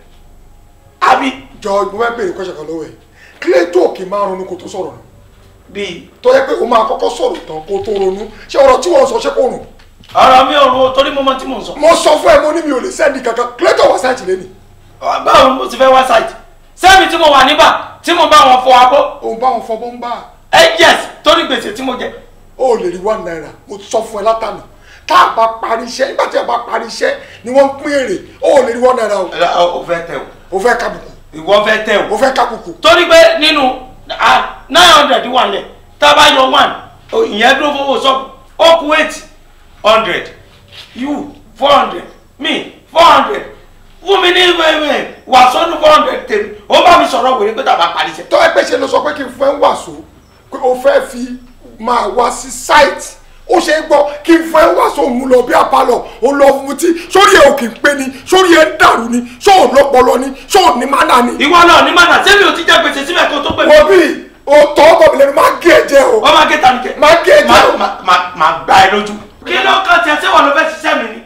àbí jọ mo fẹ́ béèrè kọ́ṣẹ́ kan lọ́wọ́ ẹ̀ kílẹ̀ tó kì í máa ronú kó tó sọ̀rọ̀ nù bíi tó yẹ pé o máa kọ́kọ́ sọ̀rọ̀ tán kó tó ronú ṣé ọ̀rọ̀ tí wọ́n sọ ṣé kò rùn. ọ̀rọ̀ mi ò ro torí mo mọ tí mò ń sọ. mo sọ fún ẹ mo ní mi ò lè sẹ́ndì kankan kílẹ̀ tó wà sáìtì lẹ́nìí. báwo ni mo ti fẹ́ wá sáìtì sẹ́mi tí mo wà níbà tí mo bá wọn fọ abọ́ òun bá wọn fọbọ́ ń bá a. ẹ yes torí gbèsè tí mo jẹ. o lè rí one naira mo sọ fún ẹ látànà tá a bá parí iṣẹ́ nígbà tí a bá parí iṣẹ́ ni wọ́n ń pín èrè o lè rí one naira o. o fẹ́ tẹ o o fẹ́ kábùkù ìwọ fẹ́ tẹ o. o fẹ́ kábùkù. torí pé nínú nine hundred wà lẹ̀ tá a bá yọ one o- ìyẹn dúró fowó sọ́ọ̀bù ó kù eight hundred you four hundred me four hundred fún mi ní wẹ́wẹ́ wàásù four hundred tèmi ó bá mi sọ̀rọ̀ wèrè pé tàbá parí iṣẹ́. tó ẹ pé ṣe ló sọ pé kí n fún ẹ ń wàásù pé o fẹ́ fi máa wá sí sáìtì ó ṣe é gbọ́ kí n fún ẹ ń wàásù òun lọ bí apalọ̀ ó lọ mutí sórí ẹ ò kì í pé ni sórí ẹ ń dàrú ni sóò lọ́pọlọ ni sóò ní mánà ni. ìwọ náà ní mànà sẹ́mi ò ti jẹ́ gbèsè síbẹ̀ kó tó pè mí. wọ́n bí o tọ́ ọkọ mi lẹ́nu máa gé ẹ jẹ o. wọ́n máa gé tani kẹ́. máa gé ẹ jẹ o. máa gbá ẹ lójú. kí ló kàn tiẹ̀ sẹ́wọ̀n ló fẹ́ ṣiṣẹ́ mi ni.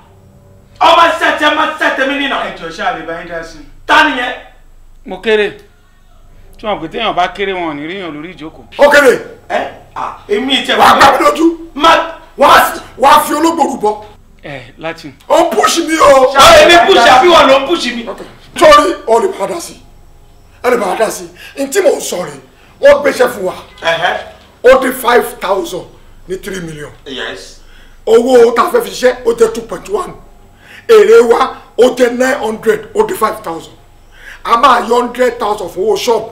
ọmọ ṣiṣẹ́ tiẹ̀ máa ṣiṣẹ́ tèmi nínà. ẹ jọ ṣáà lè bá yín dá sí i. ta nìyẹn. mo kéré tí wọn pè téèyàn bá kéré wọn ò ní ríyàn lórí ìjókòó. ó kéde ẹ à èmi ìtẹ̀ wàá gbá mi lójú má wàá fi ológbò rúbọ. ẹ láti. ó ń púṣì mi o. ṣáà èmi púṣì àbí wọn ló ń púṣì mi. sórí ọ lè bá a dá sí ẹ lè bá a dá sí n tí mò ń sọ rè wọ́n gbéṣẹ́ fún wa ó dín five thousand ní three million yes. owó tá a fẹ́ fi ṣiṣẹ́ ó jẹ́ two point one èrè wa ó jẹ́ nine hundred ó dín five thousand a máa yọ hundred thousand fún owó ṣọ́ọ̀bù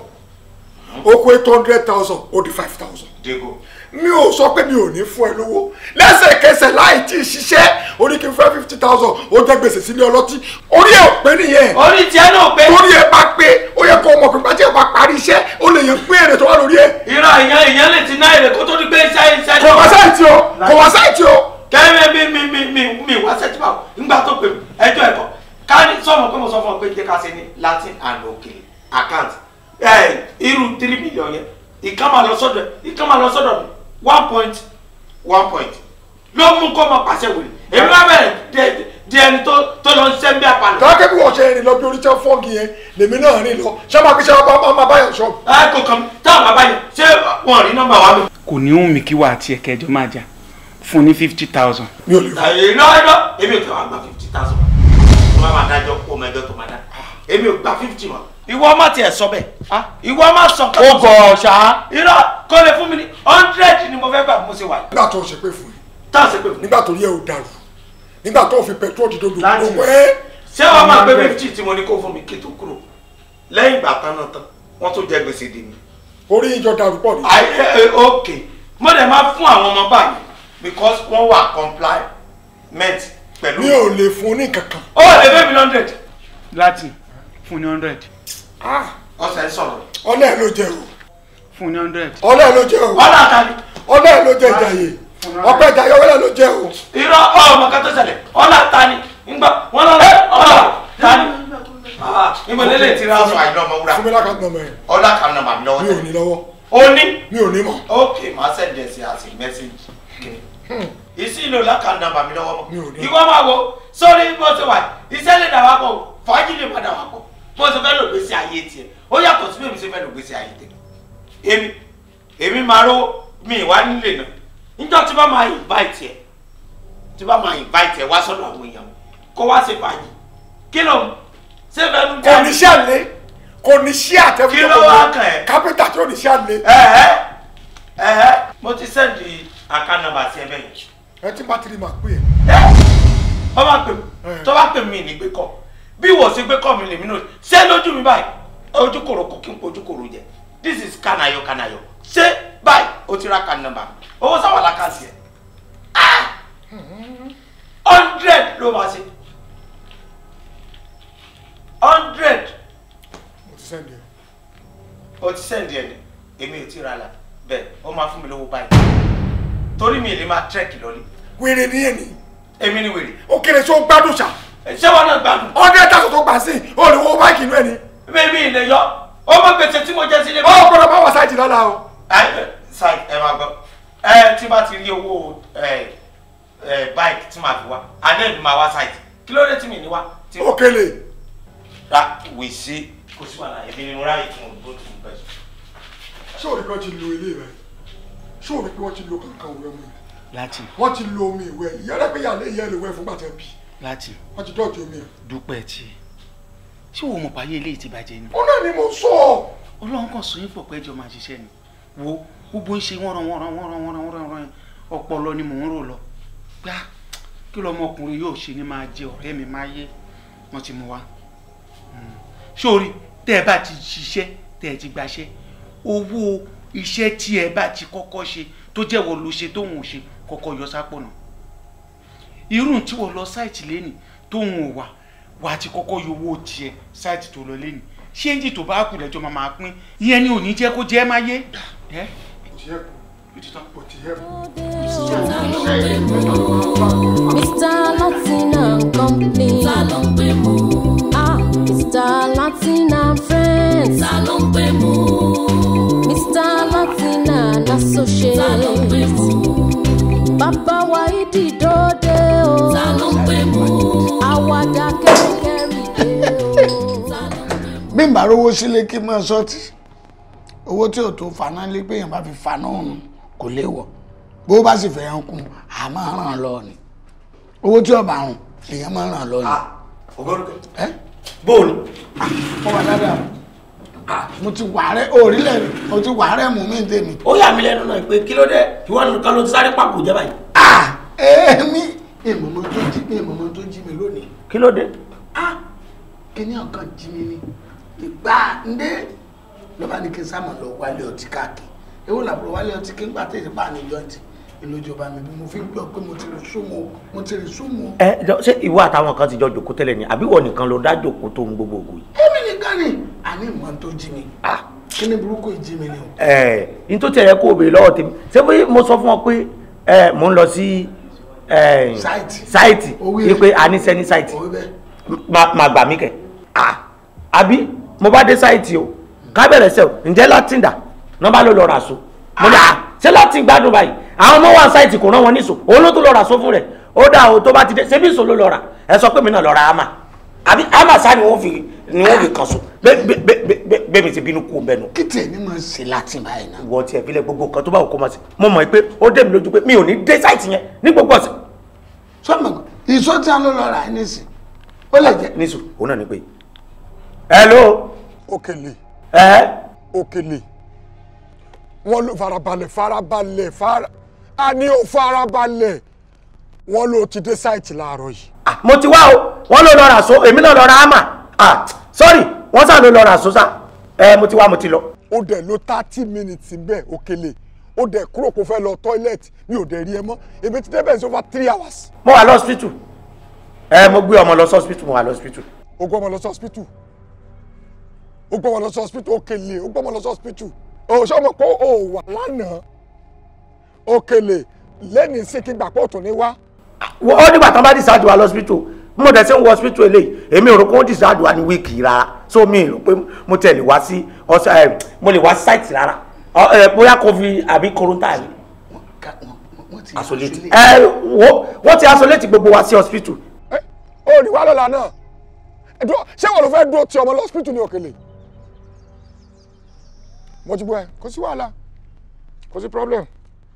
ó kó eight hundred thousand ó dín five thousand digo. mi ò sọ pé mi ò ní fún ẹ lówó lẹ́sẹ̀kẹsẹ̀ láì tí ì ṣiṣẹ́ orí kí n fẹ́ fifty thousand ó jẹ́ gbèsè sílé ọlọ́tí orí ẹ̀ ò pé nìyẹn orí tiẹ̀ náà pé. torí ẹ bá pé ó yẹ kó ọmọ pípa tí ẹ bá parí iṣẹ́ ó lè yẹn pín èrè tó wà lórí ẹ. irọ́ ìyẹn ìyẹn lè ti ná èrè kó tó di pé iṣẹ́ iṣẹ́. kò wá sáìtì o kò wá sáìtì o. kẹ́mi mi mi mi mi mi wá sẹ́tì báwo nígbà tó pè mí ẹjọ́ ẹ̀kọ́ ká ní sọ́mọ pé mo sọ fún ọ pé jẹ́ ká ṣe ní latin and òkèlè account ẹ̀ irú three million yẹn ìkan máa lọ sọ́dọ̀ ìkan máa lọ sọ́dọ̀ mi one point one point ló mú kó máa pàṣẹ wèrè èmi wá bẹ̀rẹ̀ di ẹni tó tó lọ ń ṣẹ́ ń bí apalẹ̀. tọ́kẹ́ bí wọ́n ṣe rìn lọ bí orí tẹ́ fọ́ọ̀gì bọ́ọ̀gì yẹn lèmi náà rìn lọ ṣé máa fi ṣe máa máa báyọ̀ ṣọ́ọ̀bù. ẹ kò kàn mí táwọn bàbá yẹn ṣé wọn rí nọ́mbà wa mi. kò ní òun mi kí wà á tiẹ̀ kẹjọ máa jà fún ní fifty thousand. mi ò lè fún. ẹ iná iná èmi ò tẹ wá gba fifty thousand tó bá máa dájọ́ kó mẹjọ tó máa dá èmi ò gba fifty mọ́. ìwọ má tiẹ̀ sọ bẹ́ẹ̀ ìwọ má sọ nǹkan ó gọ̀ ṣá. irọ́ kó lè fún mi ní hundred ni mo fẹ́ gbà bí mo ṣe wà yìí. nígbà tó ń ṣe pé fún yìí tá a ṣe pé fún mi. nígbà tó rí ẹ ò dàrú nígbà tó fi petrol dídó dùn Láti- gbogbo ẹ ṣé wàá máa gbé fifty tí mo ní kó fún mi kí tó kúrò lẹ́yìn ìgbà tán náà tán wọ́n tó jẹ gbèsè dè mí. orí ìjọ dàrú pọ̀ ní. Ai, eh, eh, ok mo dẹ̀ máa fún àwọn ọmọ báyìí because wọ́n wà compliant pẹ̀lú. mi ò lè fún ní kankan. ó lè bẹ́ẹ̀ mi hundred. láti fún ní hundred ọ̀sẹ̀ ń sọ̀rọ̀. ọlẹ́ ẹ̀ ló jẹ o fún ní hundred. ọlẹ́ ẹ̀ ló jẹ o ọ̀là ta ni. ọlẹ́ ẹ̀ ló jẹ ìjàyè ọpẹ́ ìjàyè ọlẹ́ ẹ̀ ló jẹ o. irọ́ ọmọ kan tó ṣẹlẹ̀ ọ̀là ta ni ńgbà wọ́n lọ ọ̀là ta ni. ìmọ̀ lélẹ̀ ti ra aṣọ àìlọ́ ọmọ wúrà. fún mi lákàtúntò nọmọ ẹ ọ̀là kan nọmba mi lọ́wọ́ mi ò ní lọ́wọ́ ó ní. mi ò ní mọ̀. ok màá send ẹ̀ sí àti mẹ́sẹ̀gì. ìsí ìlò lákàn nọmba mi lọ́wọ́ Mi ò mọ́. ní. ìwọ máa wo sórí bó ṣe wà iṣẹ́ lè dà wá pọ̀ fàájì lè padà wá pọ̀ bó ṣe fẹ́ lò gbèsè ayé tiẹ̀ ó yàtọ̀ sí bí èmi ṣe fẹ́ lò gbèsè ayé tẹ̀. èmi èmi máa rówó mi ìwá nílé náà níjọ́ tí bá máa invite ẹ̀ tí bá máa invite ẹ̀ wá sọ́dọ̀ àwọn èèyàn kó wá ṣe fàájì kí ló ń ṣe fẹ́ nu kò ní sí àlè kò ní sí àtẹ̀wé Kí ló wá kàn ẹ́? kápẹ́tà tí ò ní sí àlè. ẹ̀ẹ́ ẹ̀ẹ́ mo ti sẹ́ndì account number sí ẹ bẹ́ẹ̀ yìí. ẹ tí bá tiri máa pè é. ọ bá pè mí tó bá pè mí ní gbé kọ bí wò sí gbé kọ mi lèmi náà ṣé lójú mi báyìí ojú kòrò kò kí n pojú kòrò jẹ this is kanayo kanayo ṣé báyìí o ti ra kan nọ́mbà owó sáwà lákàtì ẹ hundred ló máa ṣe hundred mo ti sẹ́ndì ẹ̀. o ti sẹ́ndì ẹ̀ ní èmi ò tí ra la bẹ́ẹ̀ ó máa fún mi lówó báyìí torí mi ì lè máa tírẹ́kì lọ́lé wèrè ní èní èmi ni wèrè ó kéré tí ó gbádùn ṣá ṣé wọn náà gbádùn ọdẹ tàṣọ tó gbà sí ó lè wo báìkì inú ẹ ní. bẹ́ẹ̀ni ilé yọ ọmọ gbèsè tí mo jẹ sílé. ó gbọ́dọ̀ bá wà sáìtì lọ́la o. ẹ ṣáì ẹ máa gbọ́ ẹ tí bá ti rí owó ẹ ẹ báìkì tí màá fi wá adé mi máa wá sáìtì kí ló dé tí mi ní wá. tí- ó kélé ra wì sí kò sí wàhálà èmi ni mo ráyè tí mo gbó tí mo bẹ̀ sùn. ṣé òní kan ti lo ilé rẹ ṣé òní pé wọ́n ti lo kankan òwe mu láti wọ́n ti lo omi ìwẹ̀ ìyá rẹ pé ìyá lè yẹ lè wẹ̀ fún gbàtẹ́ bí láti wọ́n ti dọ̀tí omi ẹ̀. dúpẹ́ tí ṣé wo mọ̀ pàyé eléyìí ti bàjẹ́ ni. ó náà ni mo sọ ọ́. ọlọ́run kan sọ yín pọ̀ pé ẹjọ́ máa ṣiṣẹ́ ni wo gbogbo ń ṣe wọ́nran wọ́nran wọ́nran wọ́nran wọ́nran wọ́nran ọpọlọ ni mò ń rò lọ gbá kí lọmọkùnrin yóò ṣe ni máa jẹ ọ̀rẹ́ mi máa yé wọ́n ti mú wa. Mm. sórí tẹ́ ẹ bá ti ṣiṣẹ́ tẹ́ ẹ ti gbaṣẹ́ owó iṣẹ́ tí ẹ bá ti kọ́kọ́ ṣe tó jẹ́ wọ́n ló ṣe tóun ò ṣe kọ́kọ́ yọ sápò náà irú tí wọ́n lọ sáìtì lẹ́nì tóun ò wà wà á ti kọ́kọ́ yọ owó tiẹ̀ sáìtì tó lọ lẹ́nì ṣéǹjì tó bá kù lẹ́jọ́ máa máa pín ìyẹn ni ò ní jẹ́ kó jẹ́ máa yé. ẹ kò ti yẹ kó kò ti yẹ kó. Mr. Latin and Company. Ta ló ń pè mú? Ah, Mr. Latin and Friends. Ta ló ń pè mú? Mr. Latin and Associates. Ta ló ń pè mú? Bàbá wa ìdí dòde o. Ta ló ń pè mú? Àwàdà kẹ́ríkẹ́rí dé o. Ta ló ń pè mú? bí n bá rówó sílé kí n máa sọ́ọ̀tì owó tí ò tó faná lé pé èèyàn bá fi faná ọ̀run kò léwọ̀ bó bá sì fẹ́ kún a máa ràn án lọ ni owó tí ọba rùn èèyàn máa ràn án lọ ni. ògbórúkọ ẹ bóòlù mo wà dáadáa mo ti wà rẹ òrílẹ̀ mo ti wà rẹ mú mi tèmi. ó yà mí lẹ́nu náà pé kí ló dé ìwọ nìkan ló ti sáré pàpò jẹ́ báyìí. èmi èmọ̀mọ́ tó jí èmọ̀mọ́ tó jí mi lónìí kí ló dé. kíní ọ̀kan jí mi ní ìgbà ndé lọ́ba ní kí n sáàmù lọ wálé ọtí káàkiri ewu làbúrò wálé ọtí kí n gbà tètè bá ní jọ́ǹtì ìlójúba mi bí mo fi ń gbọ́ pé mo ti rí súnmọ́ mo ti rí súnmọ́. ẹ jọ ṣé ìwọ àtàwọn kan ti jọ jòkó tẹ́lẹ̀ ni àbí wọ nìkan ló dá jòkó tó ń gbogbo ògùn yìí. èmi nìkan ni àní ìmọ̀ tó jí mi kíní burúkú ìjí mi ni o. ẹ n tó tẹ̀yẹ kó o béèrè lọ́wọ́ tèmi ṣé bí mo sọ fún ọ pé ẹ mò ń lọ sí ẹ Sáìtì. sáìtì Owó yìí pé a ní sẹ́ni sáìtì òwe bẹ́ẹ̀ máa gbà mí kẹ̀ ah àbí mo bá dé sáìtì o ká bẹ̀rẹ̀ sẹ́ o ǹjẹ́ láti dà nọ́mbà ló lọ rà so mo ní à ṣé láti gbádùn báyìí àwọn ọmọ wa sáìtì kò rán wọn níṣò òun ló tún lọ rà so fún rẹ̀ ó dà o tó bá ti dé ṣé bí ìṣò ló lọ rà ẹ sọ pé mi náà lọ ra ama àbí ama sá ni wọ́n fi ni wọ́n fi kàn so bẹ́ẹ̀ mi ti bínú kú bẹ́ẹ̀ nù. kí tiẹ̀ ní máa ṣe láti báyìí náà. ìwọ tiẹ̀ fílẹ̀ gbogbo nǹkan tó bá wù kó máa ṣe mo mọ̀ pé ó dé mi lójú pé mi ò ní dé sáìtì yẹn ní gbogbo ọ̀sẹ̀. sọ́mọ̀ ìṣó tí a ló lọ rà ní sìn ó lè jẹ́. nísù òun náà ni pé hello. Òkèlè ẹ Òkèlè wọ́n ló farabalẹ̀ farabalẹ̀ fara a ní o farabalẹ̀ wọ́n ló ti dé sáìtì láàárọ̀ yìí. mo ti wá o wọ́n ló lọ rà so èmi náà lọ ra hámà ah sorry wọ́n sá ló lọ rà so sá ẹ mo ti wá mo ti lọ. ó dẹ̀ ló thirty minutes bẹ́ẹ̀ Òkèlè ó dẹ̀ kúrò kó fẹ́ lọ toilet mi ò dẹ̀ rí ẹ mọ́ èmi ti débẹ̀ sí over three hours. mo wà lọ́sítítù ẹ mo gbé ọmọ lọ sọ́sítítù mo wà lọ́sítítù. ó gbọ́ ọmọ lọ sí hospital ó gbọ́ ọmọ lọ sí hospital Òkèlè ó gbọ́ ọmọ lọ sí hospital ó ṣé ọmọ pé ó wà lánàá Òkèlè lẹ́ni sí kí gbà pé ó tún ní wá. ó nígbà tán bá discharge wa lọ́sítítù mo dẹ̀ sí ń wọ hospital eléyìí èmi ò rò pé ó discharge wa ní wíìkì rárá so mi rò pé mo tẹ̀ lè wá sí ọ̀sẹ̀ ẹ̀ mo lè wá sí site rárá Ọ, ẹ, bóyá covid àbí corona ni isolate ẹ wo wọ́n ti isolate gbogbo wa sí hospital. ó ní wá lọ́la náà ẹ̀dùn ṣé wọn ló fẹ́ dúró ti ọmọ lọ hospital ní Òkèlè mo ti gbọ́ ẹ kò sí wàhálà kò sí problem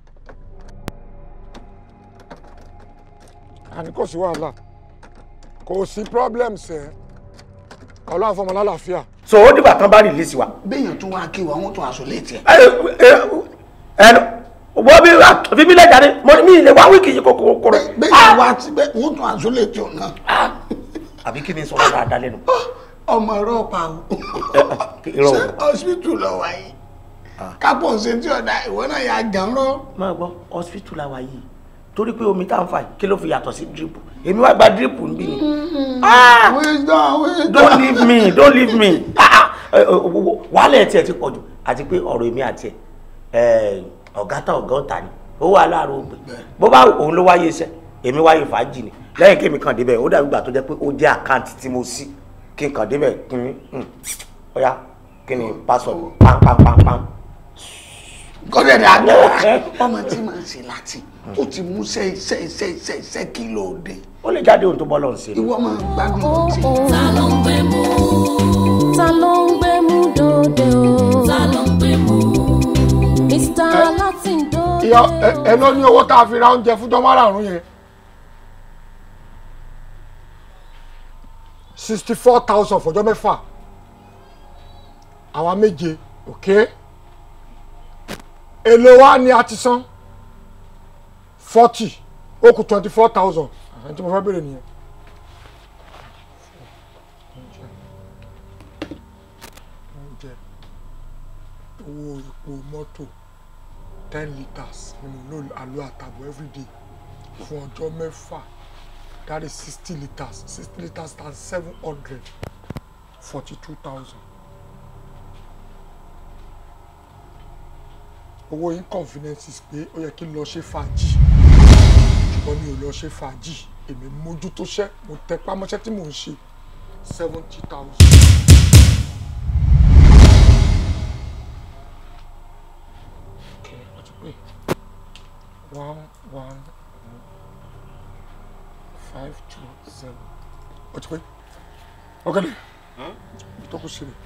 àní kò sí wàhálà kò sí problem sẹ́ ọlọ́run fọmọ lálàáfíà. so ó dìgbà tán bá release wa. béèyàn tún wá kí wa wọ́n tún aṣọ létí ẹ̀. ẹnu wọ́n bí fi mí lẹ́jà ni mo ní mi lè wá wíìkì yìí kókó kó rẹ̀. béèyàn wá ti bẹ́ẹ̀ wọ́n tún aṣọ létí ọ̀ náà. àbí kí ni sọ̀rọ̀ dáadáa lẹ́nu. ọmọ ẹ̀rọ pa o. irọ́ ṣé hospital lọ wá yìí kápọ̀ ṣe tí ọ̀dà ìwọ náà yà gàn lọ. máa gbọ́ hospital la wà yìí torí pé omi tá à ń fà yìí kí ló fi yàtọ̀ sí drip èmi wá gba drip níbí ni. Ah! wisdom wisdom. don't leave me don't leave me Ah, ah, eh, eh, wàhálà ẹ̀ tiẹ̀ ti pọ̀ jù àti pé ọ̀rọ̀ èmi àti ẹ̀ ọ̀gá tá ọ̀gá ọ̀tá ni ó wà láàárọ̀ ògbè bó bá òun ló wáyé iṣẹ́ èmi wáyé fàájì ni lẹ́yìn kémi kàn débẹ̀ ó dàbí ìgbà tó jẹ́ pé ó jẹ́ àkáǹtì tí mo sí kí n kàn débẹ̀ kí ni ọ̀ya kí ni password pam kọ́dẹ̀ dà gbọ́ ọmọ tí màá ṣe láti ó ti mú iṣẹ́ iṣẹ́ iṣẹ́ iṣẹ́ iṣẹ́ kí ló dé. ó lè jáde ohun tó bọ́ lọ́n ṣe. ìwọ máa gbádùn ohun tí. ta ló ń gbé mú. ta ló ń gbé mú dòde o. ta ló ń gbé mú. Mr. Latin dòde ìyá ẹ ẹ lọ ní owó tá a fi ra oúnjẹ fúnjọ márààrún yẹn sixty four thousand fọjọ́ mẹ́fà àwa méje okay èlò wa ni a ti san forty ó kù twenty four thousand ẹni tí mo fẹ́ bèrè nìyẹn. oúnjẹ owó epo mọ́tò ten litres ni mo lò àlọ́ àtàbọ̀ everyday fún ọjọ́ mẹ́fà that is sixty litres sixty litres times seven hundred forty two thousand. owó inconveniences pé ó yẹ kí n lọ ṣe fàájì ṣùgbọ́n mi ò lọ ṣe fàájì èmi mójútó ṣẹ́ mo tẹpá mọ́ṣẹ́ tí mò ń ṣe seventy thousand. Okay, what's it pay? One, one, five, two, seven. What's it pay? Okay. Huh? Tó kù sí mi.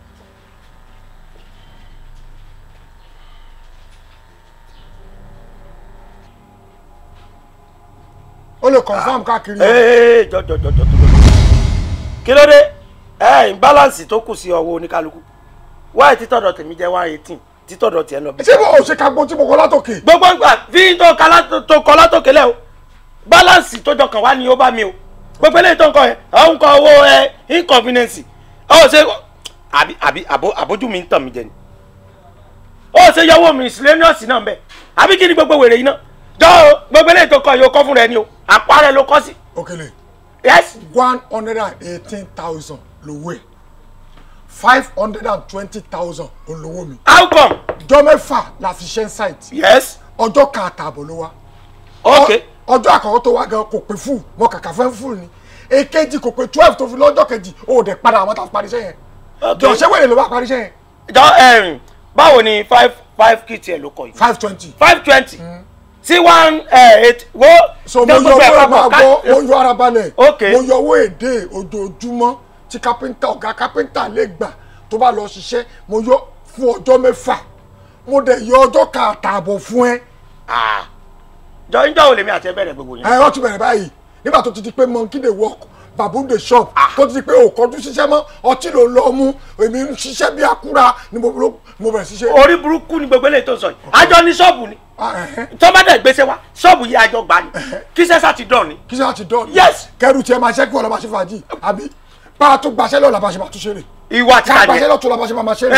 ó lè confam káàkiri. ee jọjọjọjọ kí ló dé ẹ imbalance tó kù sí ọwọ́ oníkálukú wáyé títọ̀dọ̀ tèmi jẹ́ one eighteen títọ̀dọ̀ tiẹ̀ lọ bí. ṣé bó o ṣe ka gbọ́n tí mo kọ́ látòkè. gbogbo ìgbà fi tó ka látò- tó kọ látòkè lẹ o balance tó jọ kàn wá ni ó bá mi o gbogbo eléyìí tó ń kọ yẹn àwọn ń kọ owó ẹ inconvenience ọ ṣe àbí àbí àbó àbójú mi ń tàn mí jẹ ni ó ṣe yọwọ́ miscellaneous náà bẹ́ẹ̀ àbí kí ni gbogbo wèrè yìí náà jọ o gbogbo eléyìí tó kọ yìí o kọ́ fún rẹ ni o àpá rẹ ló kọ́ sí. Òkèlè. yes. one hundred and eighteen thousand lówó ẹ̀ five hundred and twenty thousand olówó mi. how come. ọjọ́ mẹ́fà la fi ṣe ń site. yes. ọjọ́ kan àtààbọ̀ ló wá. ok. ọjọ́ àkọ́kọ́ tó wá gan kò pé fún mọ kàkà fẹ́ fún ni èkejì kò pé twelve tó fi lọ́jọ́ kejì ó dẹ̀ padà àwọn tá a parí iṣẹ́ yẹn. jọ ṣé wèrè ló bá parí iṣẹ́ yẹn. jọ ẹrin báwo ni five five kit ẹ ló kọ yìí. five twenty. five twenty. sí one eight wo. so mo yọ owó ẹ̀ máa gbọ́ mo yọ ara balẹ̀ ok mo yọ owó èdè ojoojúmọ́ tí kápẹ́ńtà ọ̀gá kápẹ́ńtà lè gbà tó bá lọ ṣiṣẹ́ mo yọ fún ọjọ́ mẹ́fà mo dẹ̀ yọ ọjọ́ kan àtààbọ̀ fún ẹ. jọ ń jọ òlè mi àti ẹ bẹ̀rẹ̀ gbogbo yẹn. ẹ ọ ti bẹ̀rẹ̀ báyìí nígbà tó ti di pé monkey dey work baboon dey shop tó ti di pé òkọjú ṣiṣẹ́ mọ́ ọtí ló lọ mú èmi ń ṣiṣẹ́ bí akúra ni mo mo bẹ̀rẹ̀ ṣiṣẹ́. orí burúkú ni gbogbo eléyìí tó ń sọ yìí àjọ ní ṣọ́ọ̀bù ni tọ́mọdé gbèsè wa ṣọ́ọ̀bù yìí àjọ gbà ni kí sẹ́sà ti dán ni. kí sẹ́sà ti dán ni. yes. kẹrù tiẹ̀ máa ṣẹ́ kí wọ́n lọ máa ṣe fàájì àbí bá a tún gbaṣẹ́ lọ́la bá a ṣe máa tún ṣeré. ìwà tí a ká jẹ gbaṣẹ́ lọ́tún la bá a ṣe máa máa ṣeré.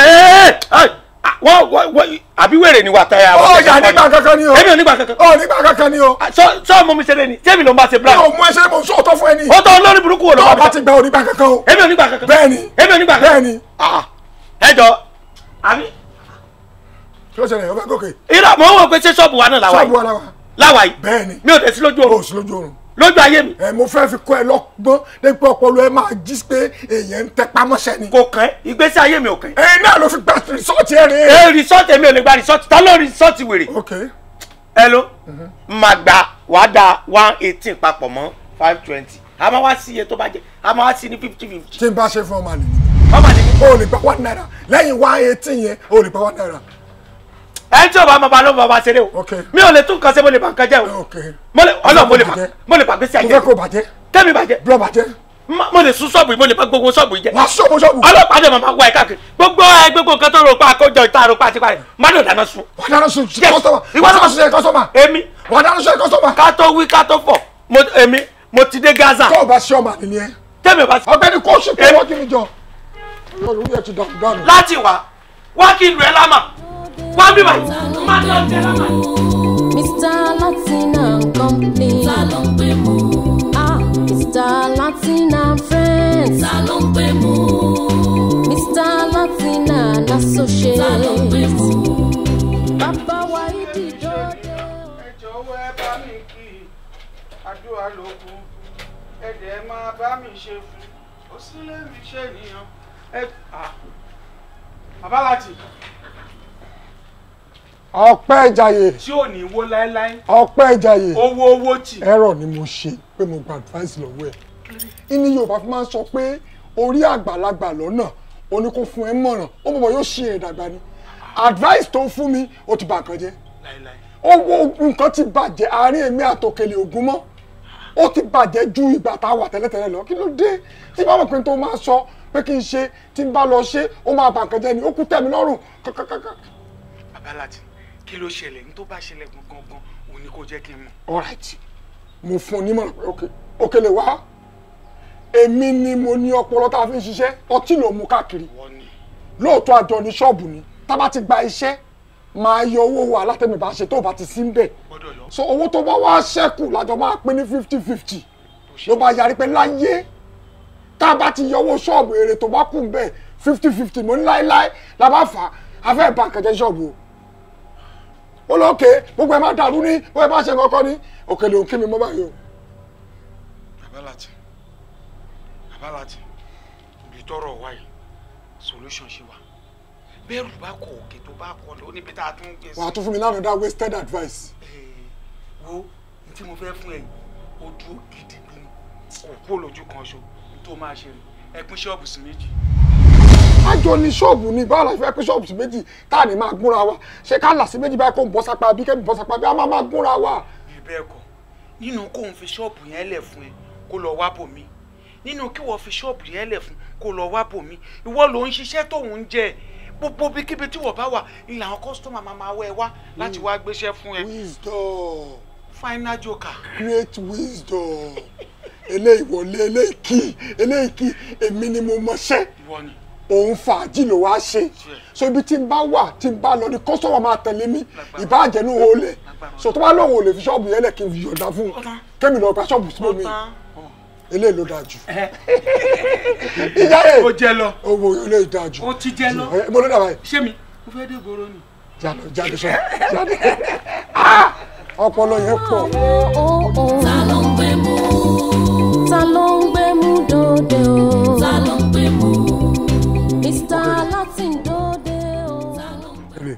wọ́n wọ́n wọ́n àbí wèrè ni wà táyà. ó yà nígbà kankan ni o. èmi ò nígbà kankan. ó nígbà kankan ni o. sọ sọ mo mi ṣeré ni tẹ́mi ló ń bá ṣe black. mi ò mú ẹsẹ̀ mo sọ ọ̀tọ̀ fún ẹ ni. ó tọ́ olórí burúkú wo ló tó bá o bá ti gba onígbà kankan o. èmi ò nígbà kankan. bẹ́ẹ̀ni èmi ò nígbà kankan. bẹ́ẹ̀ni. ẹ jọ àbí. kí ló ṣẹlẹ̀ o fẹ́ gòkè. irọ́ mo ń wò pé ṣé ṣọ́ọ̀bù wa náà làwà ṣọ́ọ̀bù wa yìí làwà. láwà yìí bẹ́ẹ̀ni. mi ò tẹ̀ sí lójú o oorun sí lójú oorun. lójú ayé mi. ẹ mo fẹ́ fi kọ́ ẹ lọ́gbọ́n dépò ọpọlọ ẹ máa jí pé èèyàn ń tẹ pamọ́ṣẹ́ ni. kò kàn ẹ́ ìgbésí ayé mi ò kàn ẹ́. ẹ náà ló fi gba rìsọ́ọ̀tì ẹ rèé. ẹ rìsọ́ọ̀tì èmi ò lè gba rìsọ́ọ̀tì ta ló rìsọ́ọ̀tì wèrè. ok ẹ ló máa gba wàá da one eighteen papọ̀ mọ́ five twenty a máa wá sí iye tó bá jẹ a máa wá sí ní fifty fifty. tí n bá ṣe fún ọmọ àlè ọmọ àlè mi. o lè gba one naira lẹ́yìn one eighteen yẹn o lè gba one naira. ẹ tí o bá máa ba ló máa ba ṣeré o ok mi ò lè tún nǹkan ṣe mo lè bà nǹkan jẹ́ o ok mo lè ọlọ́run mo lè bà bàjẹ́. mo lè bà gbèsè mo ayé fẹ́ kó bàjẹ́ tẹ́mi bàjẹ́ blọ bàjẹ́ Ma- mo lè sún ṣọ́ọ̀bù yìí mo lè bá gbogbo ṣọ́ọ̀bù yìí jẹ́ wàá ṣọ́ọ̀bù ṣọ́ọ̀bù ọlọ́pàá dẹ̀ máa wá ẹ̀ káàkiri gbogbo ẹ gbogbo nǹkan tó rò pa àkójọ ìta rò pa àti parẹ́ má lò dáná sun. wàá dáná sun Yes. kọ́sọ́mà Ìwọ wàá náà- dáná sun kọ́sọ́mà èmi wàá dáná sun kọ́sọ́mà ká tó wí ká tó fọ̀ mo èmi mo ti dé Gaza tó o bá ṣe ọmọ àlè ni ẹ tẹ́mi bá ọ̀gbẹ́ni kóòsì kó Èmi- wọ́n kí mi jọ olórí ẹ ti dànù dànù. láti wá wá kí n lu ẹ lámà wá bí báyìí má lọ jẹ lámà. Mr. Latin and Company. ta ló ń gbé mú Ah, Mr. Latin and Friends. ta ló ń gbé mú Mr. Latin and Associates. ta ló ń gbé mú. Bàbá wa ìdí dòde. ẹ jọ̀wọ́ ẹ bá mi kí i àdúrà ló kù ẹ dẹ̀ máa bá mi ṣe fún ó sì lè mi ṣe nìyàn ẹ ah. bàbá láti ọpẹ́ ìjàyè tí ò ní wó láéláé ọpẹ́ ìjàyè owó owó tì ẹ̀rọ ni mo ṣe pé mo gba advice lọ́wọ́ ẹ̀ ìní yorùbá fi máa ń sọ pé orí àgbàlagbà lọ́nà ó ní kó fún ẹ mọ̀ràn ó mọ̀ mọ̀ yóò ṣe ẹ̀ dàgbà ni advice tó fún mi ó ti bà nǹkan jẹ́ láéláé owó nǹkan ti bàjẹ́ àárín èmi àtòkèlè ògún mọ́ ó ti bàjẹ́ ju ìgbà tá a wà tẹ́lẹ̀tẹ́lẹ̀ lọ kí ló dé tí bá mọ̀ pé tó máa sọ pé kí n ṣe tí n bá lọ ṣe ó máa bà nǹkan jẹ́ ni ó kú tẹ̀mí lọ́rùn kàkàkàkà. bàbá láti kí ló ṣẹlẹ̀ ní tó bá ṣẹlẹ̀ gangan gan òun ni kò jẹ́ kí n mọ̀ alright mo fún un nímọ̀ràn pé ok òkèlè wá èmi ni mo ní ọpọlọ tá a fi ń ṣiṣẹ́ ọtí ló mú káàkiri wọ́n ní lóòótọ́ àjọ ní ṣọ́ọ̀bù ni tá a bá ti gba iṣẹ́ máa yọ owó wa látẹ̀mí bá ṣe tó o bá ti sí ń bẹ̀ gbọ́dọ̀ yọ so owó tó bá wá ṣẹ́kù lájọ máa pín ní fifty fifty ló bá yarí pé láyé tá a bá ti yọ owó ṣọ́ọ̀bù èrè tó bá kù ń bẹ̀ fifty fifty mo ní láéláé la bá fà á a fẹ́ bá kẹ̀kẹ́ ṣọ́ọ̀bù o ó lọ òkè gbogbo ẹ̀ máa dàrú ní gbogbo ẹ̀ máa ṣe kọ́kọ́ ní òkèlè òkè mi mọ́ báyìí o. bàbá láti bàbá láti ibi tọrọ wá yìí solution ṣe wà bẹ́ẹ̀rù bá kọ òkè tó bá kọ lọ níbi tá a tún gbé sí. wàá tún fún mi lánàá dá wasted advice. wo ní tí mo fẹ́ fún ẹ yìí ó dúró gidi bí kò kó lójú kan ṣo tó máa ṣe rè ẹ pín ṣọ́ọ̀bù sí méjì. àjọ ní ṣọ́ọ̀bù ni báwo la fẹ́ pín ṣọ́ọ̀bù sí méjì tá à ní máa gúnra wa ṣé ká là sí méjì báyìí kó ń bọ́ sápá bí kẹ́mi bọ́ sápá bí a máa máa gúnra wa. bí bẹ́ẹ̀ kọ́ nínú kóun fi ṣọ́ọ̀bù yẹn lẹ̀ fún ẹ kó lọ wá bòmí nínú kí wọ́n fi ṣọ́ọ̀bù yẹn lẹ̀ fún kó lọ wá bòmí ìwọ ló ń ṣiṣẹ́ tóun ń jẹ gbogbo bíkíbi tí wọ́n bá wà ilẹ̀ àwọn kọ́sítọ́mà máa máa wá ẹ wá láti wá gbéṣẹ́ fún ẹ. wisdom final joker. great wisdom eléyìí wọlé eléyìí kì eléyìí kì èmi ni mo mọṣẹ́ ìwọ ni òun fàájì ló wá ṣe so ibi tí n bá wà tí n bá lọ ni kọ́sọ́mà máa tẹ̀lé mi ìbáàjẹ́ ní olè so tó bá lóun ò lè fi ṣọ́ọ̀bù yẹn lẹ̀ kí n fi yọ̀ǹda fún un kémi lọ gba ṣọ́ọ̀bù sí mi eléyìí ló dáa jù ìyá ẹ̀ ó jẹ lọ owó eléyìí dáa jù ó ti jẹ lọ ẹ mo ló dàbà yìí ṣé mi mo fẹ́ dé gbòòrò ni. jáde jáde sọ jáde Ah! ọpọlọ yẹn pọ̀. ta ló ń gbé mú Ta ló ń gbé mú dòde o? ta ló ń gbé mú Mr. Latin dòde o. Èrè.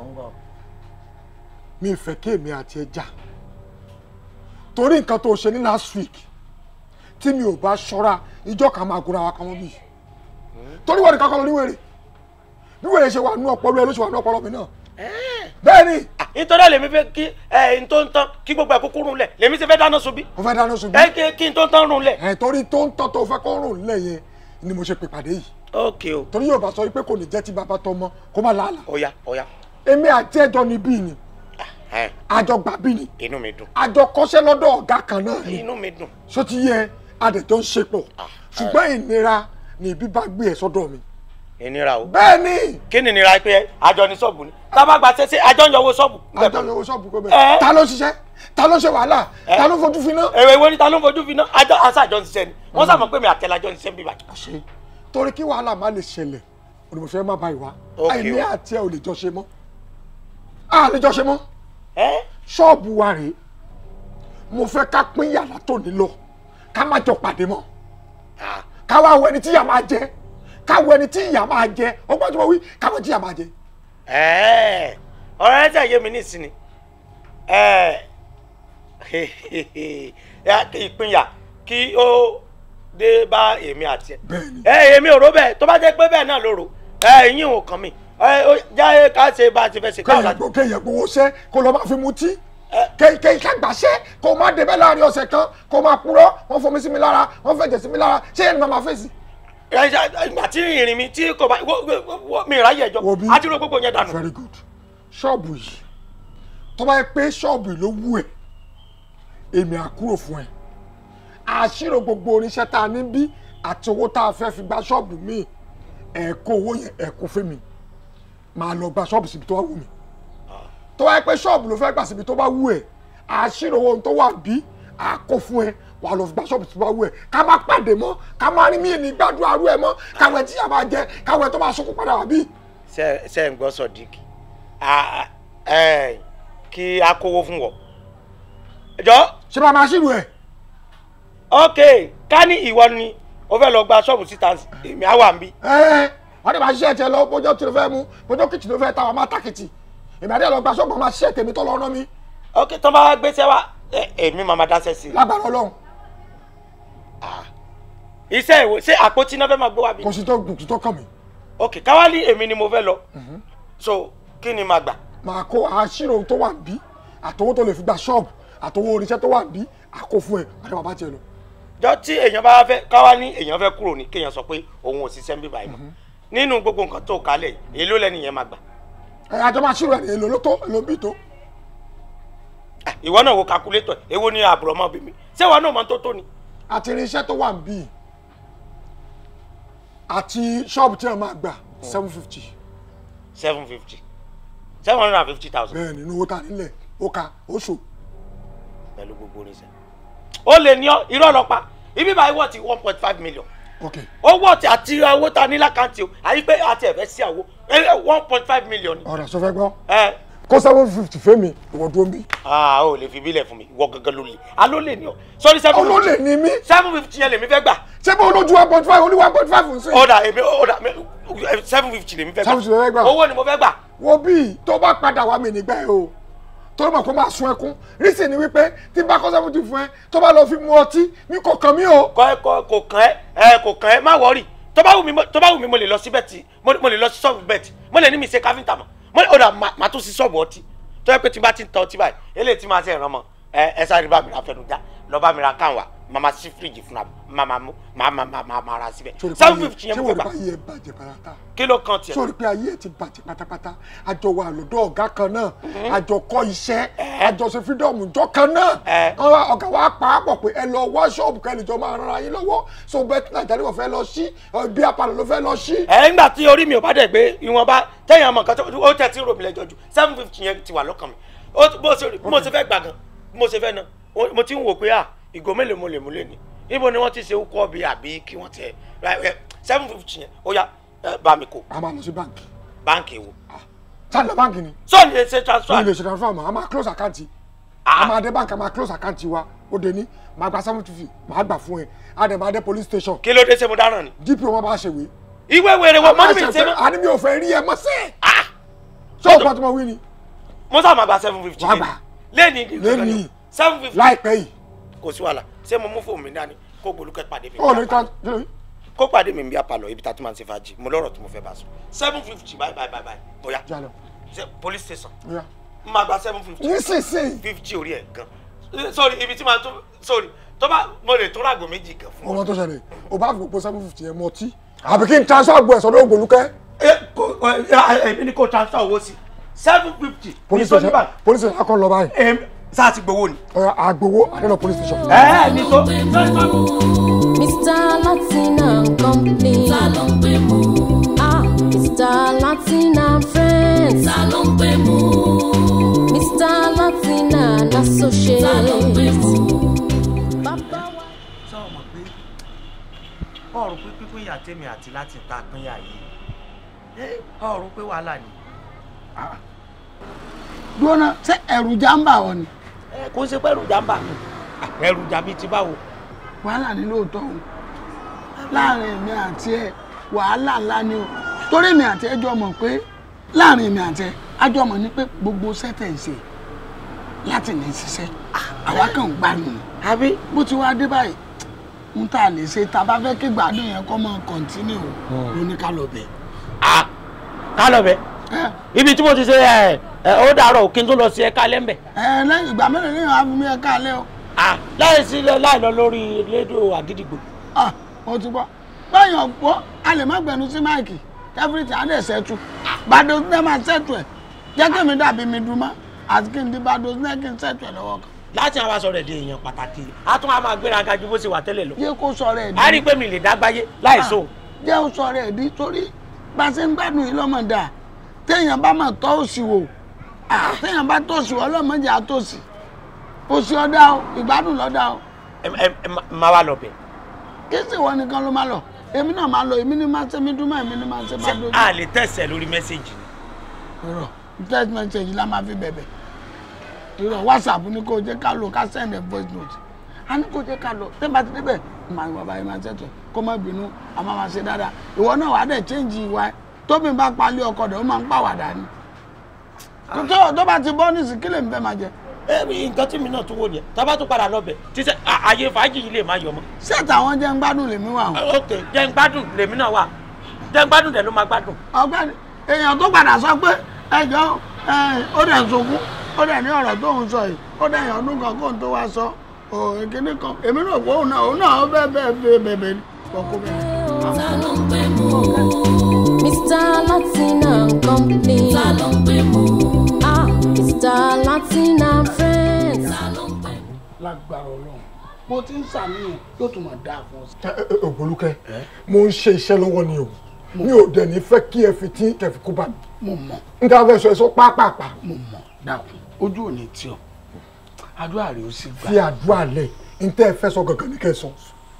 mi ìfẹ́ kí èmi àti ẹ jà torí nǹkan tó ṣe ní last week tí mi ò bá ṣọ́ra ìjọ kan máa gúnra wa kan mọ́ bí torí wọ́n ní kankan lọ ní wèrè bí wèrè ṣe wà nú ọpọlọ ẹ ló ṣe wà nú ọpọlọ mi náà bẹ́ẹ̀ ni nítorí ẹ lèmi fẹ́ kí ẹ n tó ń tán kí gbogbo ẹ kúkú rún lẹ̀ lèmi ti fẹ́ dáná sun bí. mo fẹ́ dáná sun bí. ẹ kí kí n tó ń tán rún lẹ̀. ẹ torí tó ń tọ́ tó fẹ́ kó rùn lẹ̀ yẹn ni mo ṣe pè pàdé yìí ok o torí yóò bá sọ pé kò ní jẹ́ tí bàbá tọ́ mọ́ kó má làálàá ọ̀ya ọ̀ya èmi àti ẹjọ́ ni bí ni ẹ àjọ gbà bí ni inú mi dùn àjọ kọ́ṣẹ́ lọ́dọ̀ ọ̀gá kan náà ni inú mi dùn. ṣó ti yẹ adẹ̀jọ́ ń ṣe pọ̀ ṣùgbọ́n ìnira ni ibi bá gbé ẹ̀ sọ́dọ̀ mi. ìnira o. bẹ́ẹ̀ ni kí ni ìnira pé àjọ ní ṣọ́ọ̀bù ni tábà gba ṣẹṣẹ àjọ ń yọwọ́ ṣọ́ọ̀bù. àjọ ni owó ṣọ́ọ̀bù kó Ẹ. bẹ́ẹ̀ ta ló ṣiṣẹ́ ta ló ṣe wàhálà ta ló fojú fi náà. èrè ìwé ni ta ló ń fojú fi náà àjọ àṣà àjọ ń ṣiṣẹ́ ni wọ́n sàmọ̀ pé mi àtẹ̀lájọ ń ṣiṣẹ́ bíbá. ṣe torí kí wàhálà má lè ṣẹlẹ̀ olùmọ̀fẹ́ má ba ìwà Ok àìní o. àti ẹ ò lè jọ ṣe mọ́ a lè jọ ṣe mọ́ ṣọ́ọ̀bù wa rèé mo fẹ́ ká pín yàrá tó ní lọ ká má jọ pàdé mọ́ ká wá wo ẹni tí ìyà máa jẹ ká wo ẹni tí ìyà máa jẹ ọgbọ́n tí mo wí ká wo tí ìyà máa jẹ. Ẹ́ẹ̀, ọ̀rọ̀ ẹ̀ tẹ̀ yé mi nísìnyí ẹ̀ ìpínyà kí ó dé bá èmi àti ẹ̀. ẹ èmi ò rò bẹ́ẹ̀ tó bá jẹ́ pé bẹ́ẹ̀ náà ló rò ẹ ìyín ò kàn mí ẹ ó jáde ká ṣe bá a ti fẹ́ ṣe káwọn kéèyàn gbọ́ kéèyàn gbowó ṣẹ́ kó lọ́ọ́ máa fi mutí kéèké kágbàṣẹ́ kó má débẹ̀ láàrin ọ̀sẹ̀ kan kó máa purọ́ wọ́n fomi sí mi lára wọ́n fẹ̀jẹ̀ sí mi lára ṣé ẹni máa máa fèsì. ìgbà tí ìrìn mi tí kò bá wó- wó- wó- mi ráyè ẹjọ́ àti ro gbogbo yẹn dànù. very good ṣọ́ọ̀bù yìí tó bá yẹ pé ṣọ́ọ̀bù yìí ló wù ẹ́ èmi á kúrò fún ẹ àṣírò gbogbo oníṣẹ́ tá a ní bí àti owó tá a fẹ́ fi gba ṣọ́ọ̀bù míì ẹ̀ kó owó yẹn ẹ̀ kó fún mi máa lọ gba ṣọ́ọ̀bù síbi tó wá wù mí tó bá yẹ pé ṣọ́ọ̀bù ló fẹ́ gbà síbi tó bá wù ẹ́ àṣírò owó tó wà bí à kó fún ẹ wà lọ fi gba ṣọ́ọ̀bù síbi tó bá wù ẹ́ ká má pàdé mọ́ ká má rí mí ní gbàdúrà rú ẹ mọ́ káwé tí a máa jẹ káwé tó máa sunkún padà wá bí. ṣe ṣe ń gbọ́ sọ̀díkì Ah, ẹ, kí a kówó fún wọ. jọ. ṣé bá a máa ṣírò ẹ. ok ká ní ìwọ ni o fẹ́ lọ gba ṣọ́ọ̀bù síta èmi á wà ń bí. ẹ wọ́n ní máa ṣiṣẹ́ tiẹ̀ lọ bójó tí ló fẹ́ mú bójó kìtì ló fẹ́ ta wà máa tàkìtì èmi àdé lọ gba ṣọ́ọ̀bù máa ṣiṣẹ́ tèmi tó lọ rán mi ok tó bá gbéṣẹ́ wa ẹ, èmi máa máa dáṣẹ́ sí i. lágbára ọlọ́run iṣẹ́ ìwò ṣé àpótí náà fẹ́ máa gbé wá bí. kò sí tó kò sí tó kàn mí. ok káwá ní èmi ni mo fẹ́ lọ so kí ni màá gbà. máa kó àṣírò tó wà bí àtọwó tó lè fi gba ṣọ́ọ̀bù àtọwó oníṣẹ́ tó wà bí àkó fún ẹ àdé bàbá tiẹ̀ lọ. jọ tí èèyàn bá fẹ́ káwá ní èèyàn fẹ́ kúrò ní kéèyàn sọ pé òun ò ṣiṣẹ́ ń bí báyìí mọ́ nínú gbogbo nǹkan tó kálẹ̀ yìí, èló lẹ́nu yẹn máa gbà. ẹ àjọ máa ṣírò ẹ èlò ló tó èlò bí tó. ìwọ náà wo calculator èwo ni àbúrò ọmọ bí mi ṣé ìwọ náà mọ tó tó ni. àti irinṣẹ́ tó wà bí àti ṣọ́ọ̀bù tí wọ́n máa gbà seven fifty. seven fifty seven hundred and fifty thousand. bẹ́ẹ̀ nínú owó ta nílẹ̀ ó ka ó ṣò. pẹ̀lú gbogbo oníṣẹ́. ó lè ní ọ irọ́ ọlọ́pàá ibi báyìí wọ́n ti one point five million. ok owó ti àti owó ta ní lákàntì o àyí pé àti ẹ̀fẹ́ sí àwo one point five million. ọ̀rọ̀ sọ fẹ́ gbọ́ ẹ kó seven fifty fẹ́mi ìwọ dúró ń bí. aa o lè fi bílẹ̀ fún mi ìwọ gangan ló lè a ló lè ní ọ sọrí seven fifty olólè ni mí. seven fifty yẹn lèmi fẹ́ gbà. ṣé bó olójú one point five ó ní one point five ń sìn. ọ̀dà èmi ọ̀dà seven fifty lèmi fẹ́ gbà. 750 lè fẹ́ gbà. owó ni mo fẹ́ gbà. wo bí tó bá padà wá mi nígbà yẹn o tó mọ̀ kó máa sun ẹkún rísì ni wípé tí bá kọ́ seventy fún ẹ tó bá lọ fi mu ọtí mi kò kàn mí o. kọ ẹ kọ kò kàn ẹ ẹ kò kàn ẹ má wọrí tó bá wù mí mo- tó bá wù mí mo lè lọ sí bẹ́ẹ̀tì mo mo lè lọ sí ṣọ́ọ̀bù bẹ́ẹ̀tì mo lè ní mi ṣe káfíńtà mọ̀ mo lè ọ̀dà má- má tún sí ṣọ́ọ̀bù ọtí tó yẹ pé tí n bá ti ń ta ọtí báyìí eléyìí tí máa ṣe ìrànmọ́ ẹ ẹ sáré bá mi ra fẹnujá lọ bá mi ra káwọn màmá sí fíríjì fúnra mi màmá mú màmá màmá màá ra síbẹ̀ seven fifty yẹn mo ṣé fẹ́ wọ́n rí gbà báyìí ẹ bàjẹ́ pàràtà kí ló kàn tiẹ̀. sórí pé ayé ẹ ti bàjẹ́ pátápátá àjọ wà lọ́dọ̀ ọ̀gá kan náà àjọ kọ́ iṣẹ́ àjọ ṣe fídọ́ọ̀mù jọ kan náà Wọ́n wá- ọ̀gá wa pa á pọ̀ pé ẹ lọ wá ṣọ́ọ̀bù kẹ́lẹ́ jọ máa ran ara yín lọ́wọ́ so bẹ́ẹ̀ nàìjíríà ló fẹ́ lọ sí bí apalọ̀ ló fẹ́ lọ sí. ẹ ńgbà tí orí mi ò bá dẹ̀ gbé ìwọ̀nba tẹ̀yìn ọmọ kan tó ó tẹ̀ tí ń romi lẹ́jọ́ ju seven fifty yẹn ti wà lọ́kàn mi ó ti- bó ṣe rí- bí mo ṣe fẹ́ gbà gan bí mo ṣe fẹ́ ná ó- mo ti ń wò pé à ìgò mélòó mo lè mú lé ní ibo ni wọ́n ti ṣe kọ́ bí àbí kí wọ́n ti ẹ seven fifty yẹn ó yá ẹ, bá mi kó a máa lọ sí báńkì báńkì wo sáà lọ báńkì ni. sọ́ọ̀nì lè ṣe ní transfer ilé ìṣẹ̀dá fún àmọ́ a máa close account a máa dé báńkì a máa close account wa ó dé ní máa gba seven fifty máa gbà fún ẹ a dẹ̀ máa dé police station kí ló dé ṣe mo dáràn ni. dpo wọn bá ṣèwé. ìwé wèrè wo mọ́nì mi ṣe mọ́. a ní mi ò fẹ́ rí ẹ mọ́ sí. ṣé o gbọ́ tí mo wí ni. mo sábà máa gba seven fifty Wàá gbà. lẹ́ni lẹ́ni seven fifty láìpẹ́ yìí kò sí wàhálà ṣé mo mú fóònù mi dání kó gbolúkẹ́ pàdé mi. ó lè ta kí ló yí. kó pàdé mi bí apalọ ibi tá a ti máa ń ṣe fàájì mo lọ́rọ̀ tí mo fẹ́ bá sọ. seven fifty bye bye bye bye bóyá jalọ ṣe police station bóyá. n máa gba seven fifty. nísinsìnyí fifty orí ẹ̀ gan Eh, sorry ibi tí màá tó sorry tó bá mo lè tó ràgò méjì gan fún ọ. ọmọ tó ṣẹlẹ̀ o bá fi gbogbo seven fifty yẹn mọ tí àbí kí n transfer àgbo ẹ̀ sọ́dọ̀ ògbólúkẹ́. ẹ kò ẹ èmi ni kò transfer owó sí seven fifty. police station police station akọ lọ báyìí. ẹ sáà ti gbowó ni. ọ̀ya àgbowó àdéhùn police station. ẹ ẹ ní tó. Mr. Latin and Company. ta ló ń gbé mú Ah, Mr. Latin and Friends. ta ló ń gbé mú Mr. Latin and Associates. ta ló ń gbé mú. Bàbá wa. sọ mọ̀ pé ọ̀rùn pé pípín ìyá tèmi àti láti ta pínyà yìí ọ̀rùn pé wàhálà ni. dúró ṣé ẹ̀rù jàǹbá ọ ni ẹ kò ń ṣe pẹ́rù jàmbá mi ẹrù jàbí ti báwo. wàhálà ní lóòótọ́ o láàrin èmi àti ẹ wàhálà ńlá ni o torí èmi àti ẹ jọ mọ̀ pé láàrin èmi àti ẹ a jọ mọ̀ ní pé gbogbo sẹ́tẹ̀ ń ṣe láti ní ṣiṣẹ́ àwa kàn ń gbádùn ni àbí bó ti wá dé báyìí ń tà lè ṣe tá a bá fẹ́ kí gbádùn yẹn kọ́ mọ́ kọ̀ǹtínú ló ní ká lọ bẹ̀. ká lọ bẹ ibi tí mo ti ṣe ẹ ẹ ó dàárọ̀ kí n tó lọ sí ẹ̀ka lẹ́mbẹ̀. ẹ lẹ́yìn ìgbà mélòó lẹ́yìn wàá fi mí ẹ káalẹ́ o. láì sí láì lọ lórí rédíò àgídìgbò. Ah, mo ti gbọ́ báyọ̀ gbọ́ a lè má gbẹnu sí máìkì everything á dẹ̀ ṣẹ́tù bàdó ní máa ṣẹ́tù ẹ̀ jẹ́ kí mi dàbí mi dùn mọ́ àti kí n di bàdó ní kí n ṣẹ́tù ẹ̀ lọ́wọ́ kan. láti àwọn aṣọ rẹ̀ di èèyàn pàtàkì a tún á máa gbéra ga ju bó ṣe wà tẹ́lẹ̀ lọ. yé kó sọ̀rọ̀ ẹ̀ a rí i pé mi lè dágbáyé láì sóhun. jẹ́ ó sọ̀rọ̀ ẹ̀ di torí bá a ṣe ń gbádùn yìí lọ́mọ dà téèyàn bá máa tọ́ òsì wò ah, téèyàn bá tòsì wò ọlọ́mọdé àtòsì òsì ọ̀dà o ìgbádùn lọ́dà o ẹ ẹ ẹ máa wá lọ bẹ̀. kí sì wọ́n nìkan ló máa lọ èmi náà máa lọ èmi ní máa ṣe mí dúmọ̀ èmi ní máa ṣe bá dojú. a lè tẹ̀sẹ̀ lórí mẹ́sẹ̀gì ni. irọ́ text message la máa fi bẹ̀bẹ̀ irọ́ whatsapp ní kò jẹ́ ká lò ká send a voice note a ní kò jẹ́ ká lọ tẹ́ bá ti débẹ̀ màá bàbá yìí máa ṣètò kó má bínú a máa máa ṣe dáadáa ìwọ náà wàá dẹ̀ change ìwà ẹ̀ tóbi bá palẹ̀ ọkọ rẹ̀ ó máa ń pàwàdà ni tó tó bá ti bọ́ nísìnyí kí lè ń fẹ́ máa jẹ. ẹ nǹkan tí mi náà tún wò nìyẹn tá a bá tún padà lọ bẹ̀ tíṣẹ́ àyè fàájì yìí lè má yọ mọ́. ṣé táwọn jẹ́ ń gbádùn lèmi wà o. ok jẹ́ ń gbádùn lèmi náà wà jẹ́ ń gbádùn dẹ̀ ló máa gbádùn. ọ̀gbẹ́ni èèyàn tó padà sọ pé ẹjọ́ ó dẹ̀ ń sunkún ó dẹ̀ ní ọ̀rọ̀ tó ń sọ yìí ó dẹ̀ yàn ọdún kan kóun tó wá sọ òkìní kan èmi náà kó òun náà òun náà ó bẹ́ẹ̀ bẹ́ẹ̀ bẹ́ẹ̀ bẹ́ẹ̀ bẹ́ẹ̀ kọ́kó bẹ́ẹ̀. ta ló ń gbé mú Mr. Latin and Company. ta ló ń gbé mú Ah, Mr. Latin and Friends. ta ló ń gbé mú. lágbára Ọlọ́run mo ti ń sàníyàn yóò tún máa dáa fún ọ. Ẹ, ẹ, ẹ, ògbólúkẹ́ mo ń ṣe iṣẹ́ lọ́wọ́ ni o mi ò dẹ̀ ní fẹ́ kí ẹ fi tí kẹfì kó bá mi mo mọ̀ n ta fẹ́ sọ ẹ sọ pápápá mo mọ̀ dákun ojú ò ní tí ọ àdúrà rẹ ó sì gbà. fi àdúrà lẹ̀ n tẹ́ ẹ fẹ́ sọ gangan ní kẹ́ ẹ sọ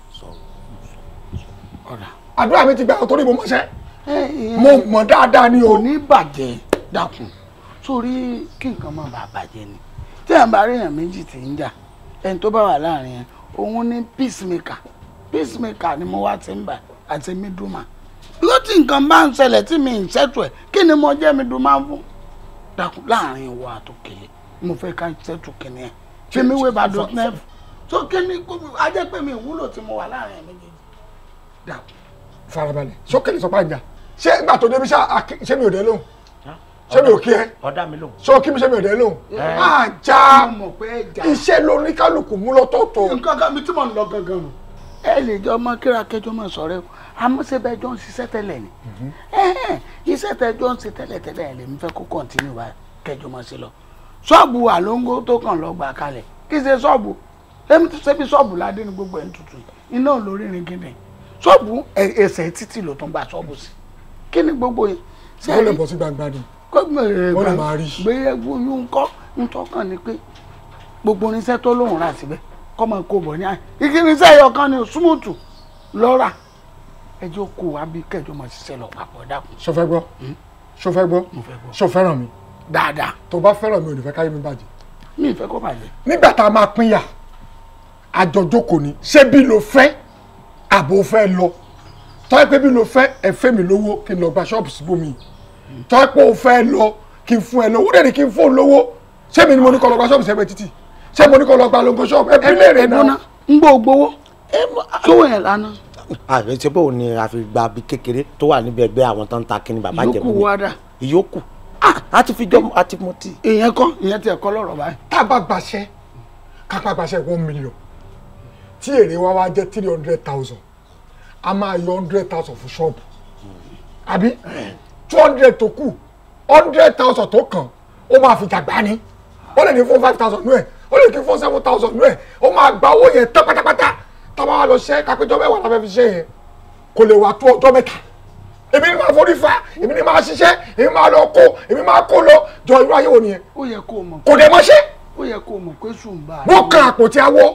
ọ̀rà àdúrà mi ti gbà torí mo mọ̀ṣẹ́ mo mọ̀ dáadáa ni o. kò ní bàjẹ́ dákun sórí kí nǹkan má bàa bàjẹ́ ni tí à ń bá ríyàn méjì tí ń jà ẹni tó bá wà láàrin yẹn òun ní peacemaker peacemaker ni mo wá ti ń bà àti mídùmá bí ó ti nǹkan bá ń ṣẹlẹ̀ tí mi ń ṣètò ẹ̀ kí ni mo jẹ́ mídùmá fún dákun láàrin ìwọ àtòkèlè mo fẹ́ ká ṣètò kìnìún ẹ̀ ṣé mi wé bàdó nẹ́ẹ̀fù tó kí ni kó mi ajẹ́ pé mi ìwúlò tí mo wà láàrin ẹ̀ méjèèjì dákun. farabalẹ̀ sókèlè sọ pàǹjà ṣé ìgbà tó débi ṣá àkí- ṣé mi ò dé lóhùn ṣé mi ò kí ẹ ọ̀dà mi lóhùn. ṣé o kí mi ṣé mi ò dé lóhùn Ẹ. àjà mo mọ̀ pé ẹ jà. iṣẹ́ lórí kálukú mú lọ́tọ̀ọ̀tọ̀ nǹkan kan mi tí mò ń lọ gangan nù. ẹ lè jọ ọmọ kíra kẹjọ mọ sọ̀rọ̀ ẹ àmọ́ ṣe bẹ jọ ń ṣiṣẹ́ tẹ́lẹ̀ ni Ẹhẹ́n, iṣẹ́ tẹ jọ ń ṣe tẹ́lẹ̀ tẹ́lẹ̀ ẹ lèmi fẹ́ kó kọńtínú wa kẹjọ mọ sí lọ ṣọ́ọ̀bù àlóńgó tó kàn lọ gbà kalẹ̀ kí ṣe ṣọ́ọ̀bù èmi ti ṣe bí ṣọ́ọ̀bù ládé ní gbogbo ẹ̀ ń tutù iná ò lórí rin gidi ṣọ́ọ̀bù ẹ- ẹsẹ̀ títì ló tún gba ṣọ́ọ̀bù sí kí ni gbogbo yẹn ṣe ó lè rí- bọ́ sí gbangba ni kó gbèrè Wọ́n lè gbà- máa rí. gbéyẹ̀wò yún kọ́ ntọ́kàn ni pé gbogbo irinṣẹ́ tó lóun rà síbẹ̀ kọ́ máa kó bọ̀ ní àyè igi irinṣẹ́ ẹyọ kan ni súnmùtù lọ́ra ẹjọ́ kó wa bí kẹjọ máa ṣiṣẹ́ lọ papọ̀ dákun. ṣó fẹ́ gbọ́ ṣó fẹ́ gbọ́ ṣó fẹ́ràn mi dáadáa tó bá fẹ́ràn mi ò ní fẹ́ káyé mi bàjẹ́ mi ì fẹ́ kó bàjẹ́. nígbà tá a máa pínyà àjọjókòó ni ṣé bí lo fẹ́ àbò fẹ́ lọ tọ́ ẹ pé bí lo fẹ́ ẹ fẹ́ mi lówó kí n lọ gba ṣọ́ọ̀bù síbòmí tọ́ ẹ pé o fẹ́ lọ kí n fún ẹ lówó dẹ̀ ni kí n fún ọ lówó ṣé mi ni mo ní kọ́ lọ gba ṣọ́ọ̀bù sẹ́gbẹ̀ẹ́ títì ṣé mo ní kó lọ gba logo shop ẹ bí léèrè ẹ̀gbọ́n náà. ń gbọ́ gbowó sówó yẹn lánàá àbẹ ṣe bó ni a fi gba bí kékeré tó wà níbi ẹgbẹ́ àwọn tó ń ta kíni bàbá jẹ̀bú ìyókù wá dà ìyókù a ti fi jọ a ti mọ tí. ìyẹn kọ́ ìyẹn tiẹ̀ kọ́ lọ́rọ̀ báyìí. tá a bá gbaṣẹ́ ká bá gbaṣẹ́ one million tí èrè wa wá jẹ́ three hundred thousand a máa yọ hundred thousand fún ṣọ́ọ̀bù àbí two hundred tó kù hundred thousand tó kàn ó máa fi jàgbá ni ó lè ní fún five thousand nú ẹ̀ ó lè ní fún seven thousand nú ẹ̀ ó máa gba owó yẹn tán pátápátá tá a bá wá lọ ṣẹ́ kápẹ́jọ́ mẹ́wàá la fẹ́ fi ṣe yẹn kò lè wá tó ọjọ́ mẹ́ta èmi ni máa forí fa èmi ni máa ṣiṣẹ́ èmi máa lọ kó èmi máa kó lọ jọ irú ayé wo nìyẹn ó yẹ kó o mọ̀ kò dé mọ́ṣẹ́ ó yẹ kó o mọ̀ pé sùnbà wọ́n kan àpótí awọ́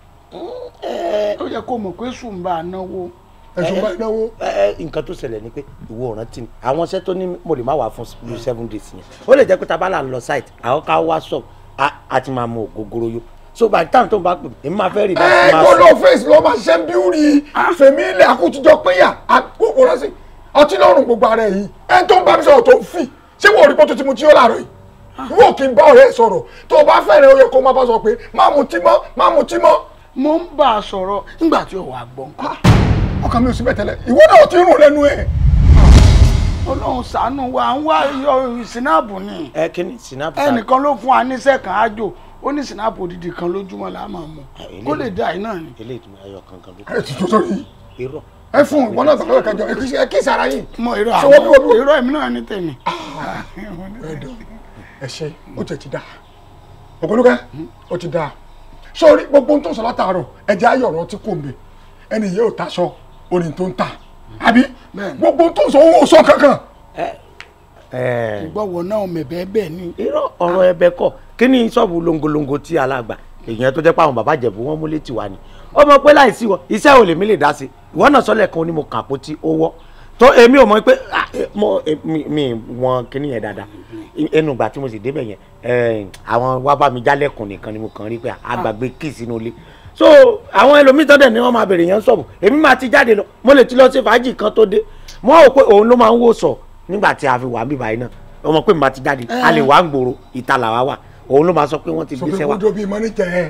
ó yẹ kó o mọ̀ pé sùnbà náwó ẹ̀sùn bá náwó. ẹ ẹ nǹkan tó ṣẹlẹ̀ ni pé ìwọ ọ̀ràn tí ni àwọn iṣẹ́ tó ní mo lè má wà fún lu seven days yẹn ó lè jẹ́ pé tá a bá là ń lọ site àwọn ká wá shop a a ti máa mú ògógóró yó so by the time tó ń bá pè mí èmi máa fẹ́ rí ẹ láti máa kó sùn. lọ fèsì lọ máa ṣe bíúrì fèmí ilẹ̀ àkútújọ péyà àkókò rẹ sí ọtí lọ́rùn gbogbo ara ẹ̀ yìí ẹ tó ń bá mi sọ̀rọ̀ tó ń fì ṣé wọ́n rí pọ́tò tí mo tí ó láàárọ̀ yìí wọ́n kì í bá ọ̀rẹ́ ẹ̀ sọ̀rọ̀ tó o bá fẹ́rẹ̀ ó yẹ kó o máa bá sọ pé má mu tí mọ́ má mu tí mọ́. mo ń bá a sọ̀rọ̀ nígbà tí ò wá gbọ́ nǹkan ọkàn mi ò sí bẹ́ẹ̀ tẹ́lẹ̀ ìwọ náà ti rùn lẹ́nu ẹ̀. ọlọ́run ṣàánú wa à ń wá yọ sinapu ni ẹ kí ni sinapu ẹnìkan ló fún wa níṣẹ́ kan ájò ó ní sinapu odidi kan lójúmọ́ la máa mú kó lè dá iná ni. eléyìí tó ayọ̀ kankan ló ẹ ti tó sórí irọ́ ẹ fún ìwọ náà tọ́lọ́ kẹjọ ẹ kí sara yìí. mọ irọ́ ṣé wọ́n bí wọ́n bí àwọn irọ́ èmi náà ní tèmi. ẹ ṣe ó tẹ̀ ti dá ògbólúkẹ́ ó ti dá sórí gbogbo ohun tó ń sọ látàárọ̀ ẹ̀jẹ̀ ayọ̀ ọ̀rọ̀ tí kò ń bẹ ẹni yìí ò taṣọ orin tó ń tà àbí gbogbo ohun tó ń sọ owó sọ kankan. ìgbọ́wọ́ náà mẹ̀bẹ́ bẹ́ẹ̀ ni. irọ́ ọ̀rọ̀ ẹbẹ kọ́ kí ni ṣọ́ọ̀bù longolongo tí alàgbà èèyàn tó jẹ́ pé àwọn bàbá jẹ̀bú wọn mú létí wa ni ó mọ̀ pé láìsí wọ iṣẹ́ ò lè mí lè dá sí ìwọ náà sọ́lẹ̀ kan ó ní mo kàn àpótí owó tó èmi ò mọ̀ pé ah, eh, mo eh, mi mi wọn kíní yẹn dáadáa ẹnu ìgbà tí mo sì débẹ̀ yẹn eh, àwọn wá bá mi jálẹ̀kùn nìkan ni mo kàn rí pé àgbàgbé kì sínú ilé so àwọn ẹlòmíín tọ́dẹ̀ ni wọ́n máa bèrè yẹn sọ̀bù èmi máa ti jáde lọ mo lè ti lọ sí fàájì kan tó dé mo rò pé òun ló máa ń wò sọ nígbà tí a fi wà bíbá yìí náà ọmọ pé mi máa ti jáde a lè wá ń gbòòrò ìta làwa wà òun ló máa sọ pé wọ́n ti sọ pé gbéṣẹ́ wa kójó bíi mọ́nìjà ẹ.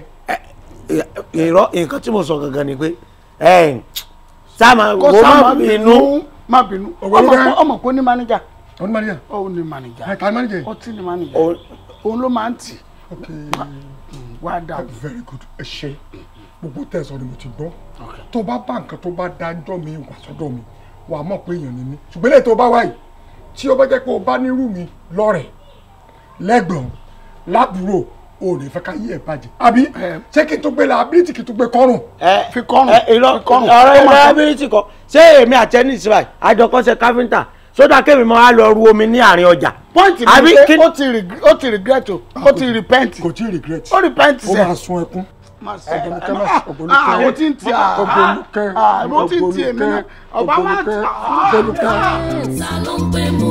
irọ́ nǹkan tí mo sọ gangan ni pé ẹ̀ sáàmà kó wo sá má má bínú bínú má bínú Ọ̀gbẹ́ni ọmọ Bẹ́ẹ̀. kó- ọmọ kó ní mánéjà ọdún mọ́nìjà ó ní mánéjà ẹ ta mọ́nìjà yìí. ọtí ní mánéjà Òun- òun ló máa ń tì ok wá dà very good ẹ ṣe gbogbo tẹ̀sán ni mo ti gbọ́ tó bá bá nǹkan tó bá dájọ́ mi wà sọ́dọ̀ mi wà á mọ̀ pé èèyàn ni mí ṣùgbọ́n lẹ́yìn tó bá wáyé tí ó bá jẹ́ pé o bá nírú mi lọ́rẹ̀ lẹ́gbọ̀n lábúrò o ò ní fẹ́ ká yí ẹ̀ bàjẹ́ àbí ṣé kí n tó gbé liability kí n tó gbé kọ́rùn. ẹ fi kọ́rùn ẹ irọ́ fi kọ́rùn ọ̀rọ̀ Ó máa ẹ̀rọ sọ- ability kọ ṣé èmi àti ẹni ìsirà àjọkọ́ṣe káfíńtà sódà kémi mọ́ á lọ ru omi ní àárín ọjà pọ́ǹtì àbí mi pé kí- ó ti reg- ó ti regret o ó ti repent kò tí ì regret ó repent ó sẹ́ máa sun ẹkún máa sẹ́ Ògbólúkẹ́ máa ògbólúkẹ́ àwọn tí ń ti à ògbólúkẹ́ àwọn tí ń ti èmi náà ọba wa ògbólúkẹ́ ògbólúkẹ́. ta ló ń gbé mú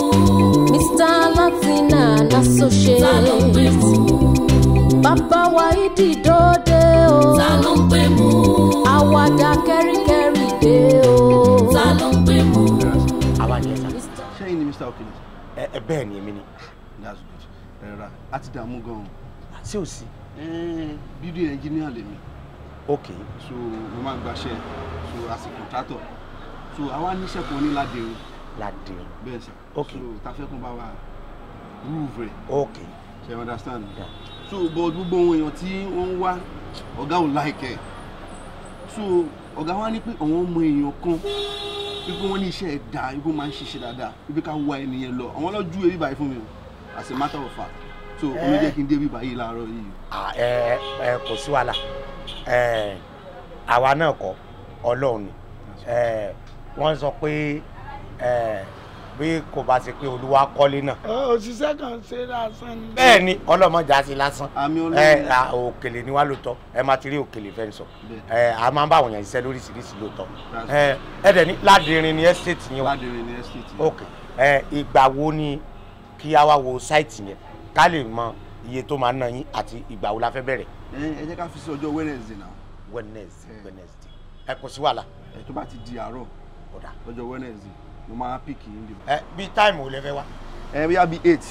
Mr. Latina n'associate. ta ló ń gbé mú Bàbá wa ìdí dòde o. ta ló ń gbé mú Àwàdà kẹ́ríkẹ́rí dé o. ta ló ń gbé mú. àwa ni ẹ sá sẹ́yìn ni mr okele ẹ ẹ bẹ́ẹ̀ ni èmi ni that's good ẹ̀rọ a ti dààmú gan-an sí ò sí building engineer lèmi ok so mo máa ń gbaṣẹ́ so as a contractor so àwa níṣẹ́ kan ní ládìrín ládé bẹ́ẹ̀ sà Ok. so ta fẹ́ kún bá wa roof rẹ̀ ok ṣe you understand Yeah. so but gbogbo ohun èèyàn tí wọ́n ń wá ọ̀gá ò láìkẹ́ so ọ̀gá wa ní pé àwọn ọmọ èèyàn kan wípé wọ́n ní iṣẹ́ ẹ̀ dáa wípé wọ́n máa ń ṣiṣẹ́ dáadáa wípé ká wá ẹnìyẹn lọ àwọn ọlọ́jú ebi báyìí fún mi o as a matter of fact so omi jẹ́ kí n dé bí báyìí láàárọ̀ yìí Ah, ẹ ẹ kò sí wàhálà ẹ àwa náà kọ́ ọlọ́run ni ẹ wọ́n sọ pé ẹ bí kò bá ṣe pé olúwa kọ́lé náà òṣìṣẹ́ kan ṣe lásán ni. bẹ́ẹ̀ ni ọlọ́mọdé á sí lásán àmì ẹ ọlọ́run à, òkèlè ni wá lóòótọ́ ẹ máa ti rí òkèlè fẹ́ sọ ẹ a máa ń bá àwọn èèyàn ṣiṣẹ́ lóríṣiríṣi lóòótọ́ ẹ ẹ dẹ̀ ní ládìrín ni estate yẹn wà ládìrín ní estate yẹn. ok ẹ ìgbà wo ni kí a wá wo site yẹn ká lè mọ iye tó máa ná yín àti ìgbà wo la fẹ́ bẹ̀rẹ̀ ẹ ẹ jẹ́ ká fi sí ọjọ́ wednesday náà wednesday Eh. wednesday ẹ kò sí wàhálà ẹ tó bá ti di àárọ̀ ọ̀dà ọjọ́ wednesday mo máa pick yín dìbò. ẹ bí táìmù ò lẹ fẹ́ wá ẹ bí a bí eight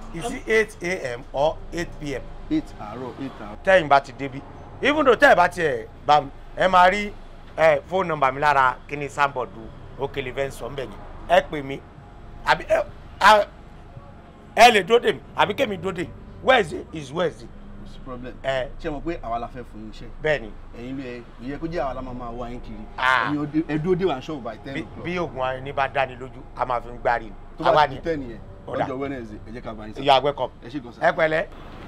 is it eight a.m. or eight p.m. eight àárọ̀ eight àárọ̀. tẹ́yìn bá ti débi even though tẹ́yìn bá tiẹ̀ bá mi ẹ máa rí ẹ fóònù nọ́mbà mi lára kíní sáńbọ̀dù òkèlè fẹ́ sọ mbẹ̀ yẹn ẹ pè mí àbí ẹ a- ẹ lè dóde mi àbí kémi dóde wednesday is wednesday kò sí problem. ẹ ṣé mo pé àwa la fẹ́ fún yín iṣẹ́. bẹ́ẹ̀ ni ẹ̀yin ló yẹ ìyẹ kó jẹ́ àwa la máa máa wá yín kiri. Ah. ẹ̀yin ọdẹ- ẹ dúró dé wà ṣọ́ọ̀bù by ten bí- o'clock. bí oògùn ayé ní bá dáni lójú a máa fi ń gbárí ni tó bá àwa ti ni di ten yẹn Ọ̀dà. lọ́jọ́ wednesday ẹ jẹ́ ká bá yín sọ. you are welcome ẹ ṣe gan sa. ẹ pẹ̀lẹ́.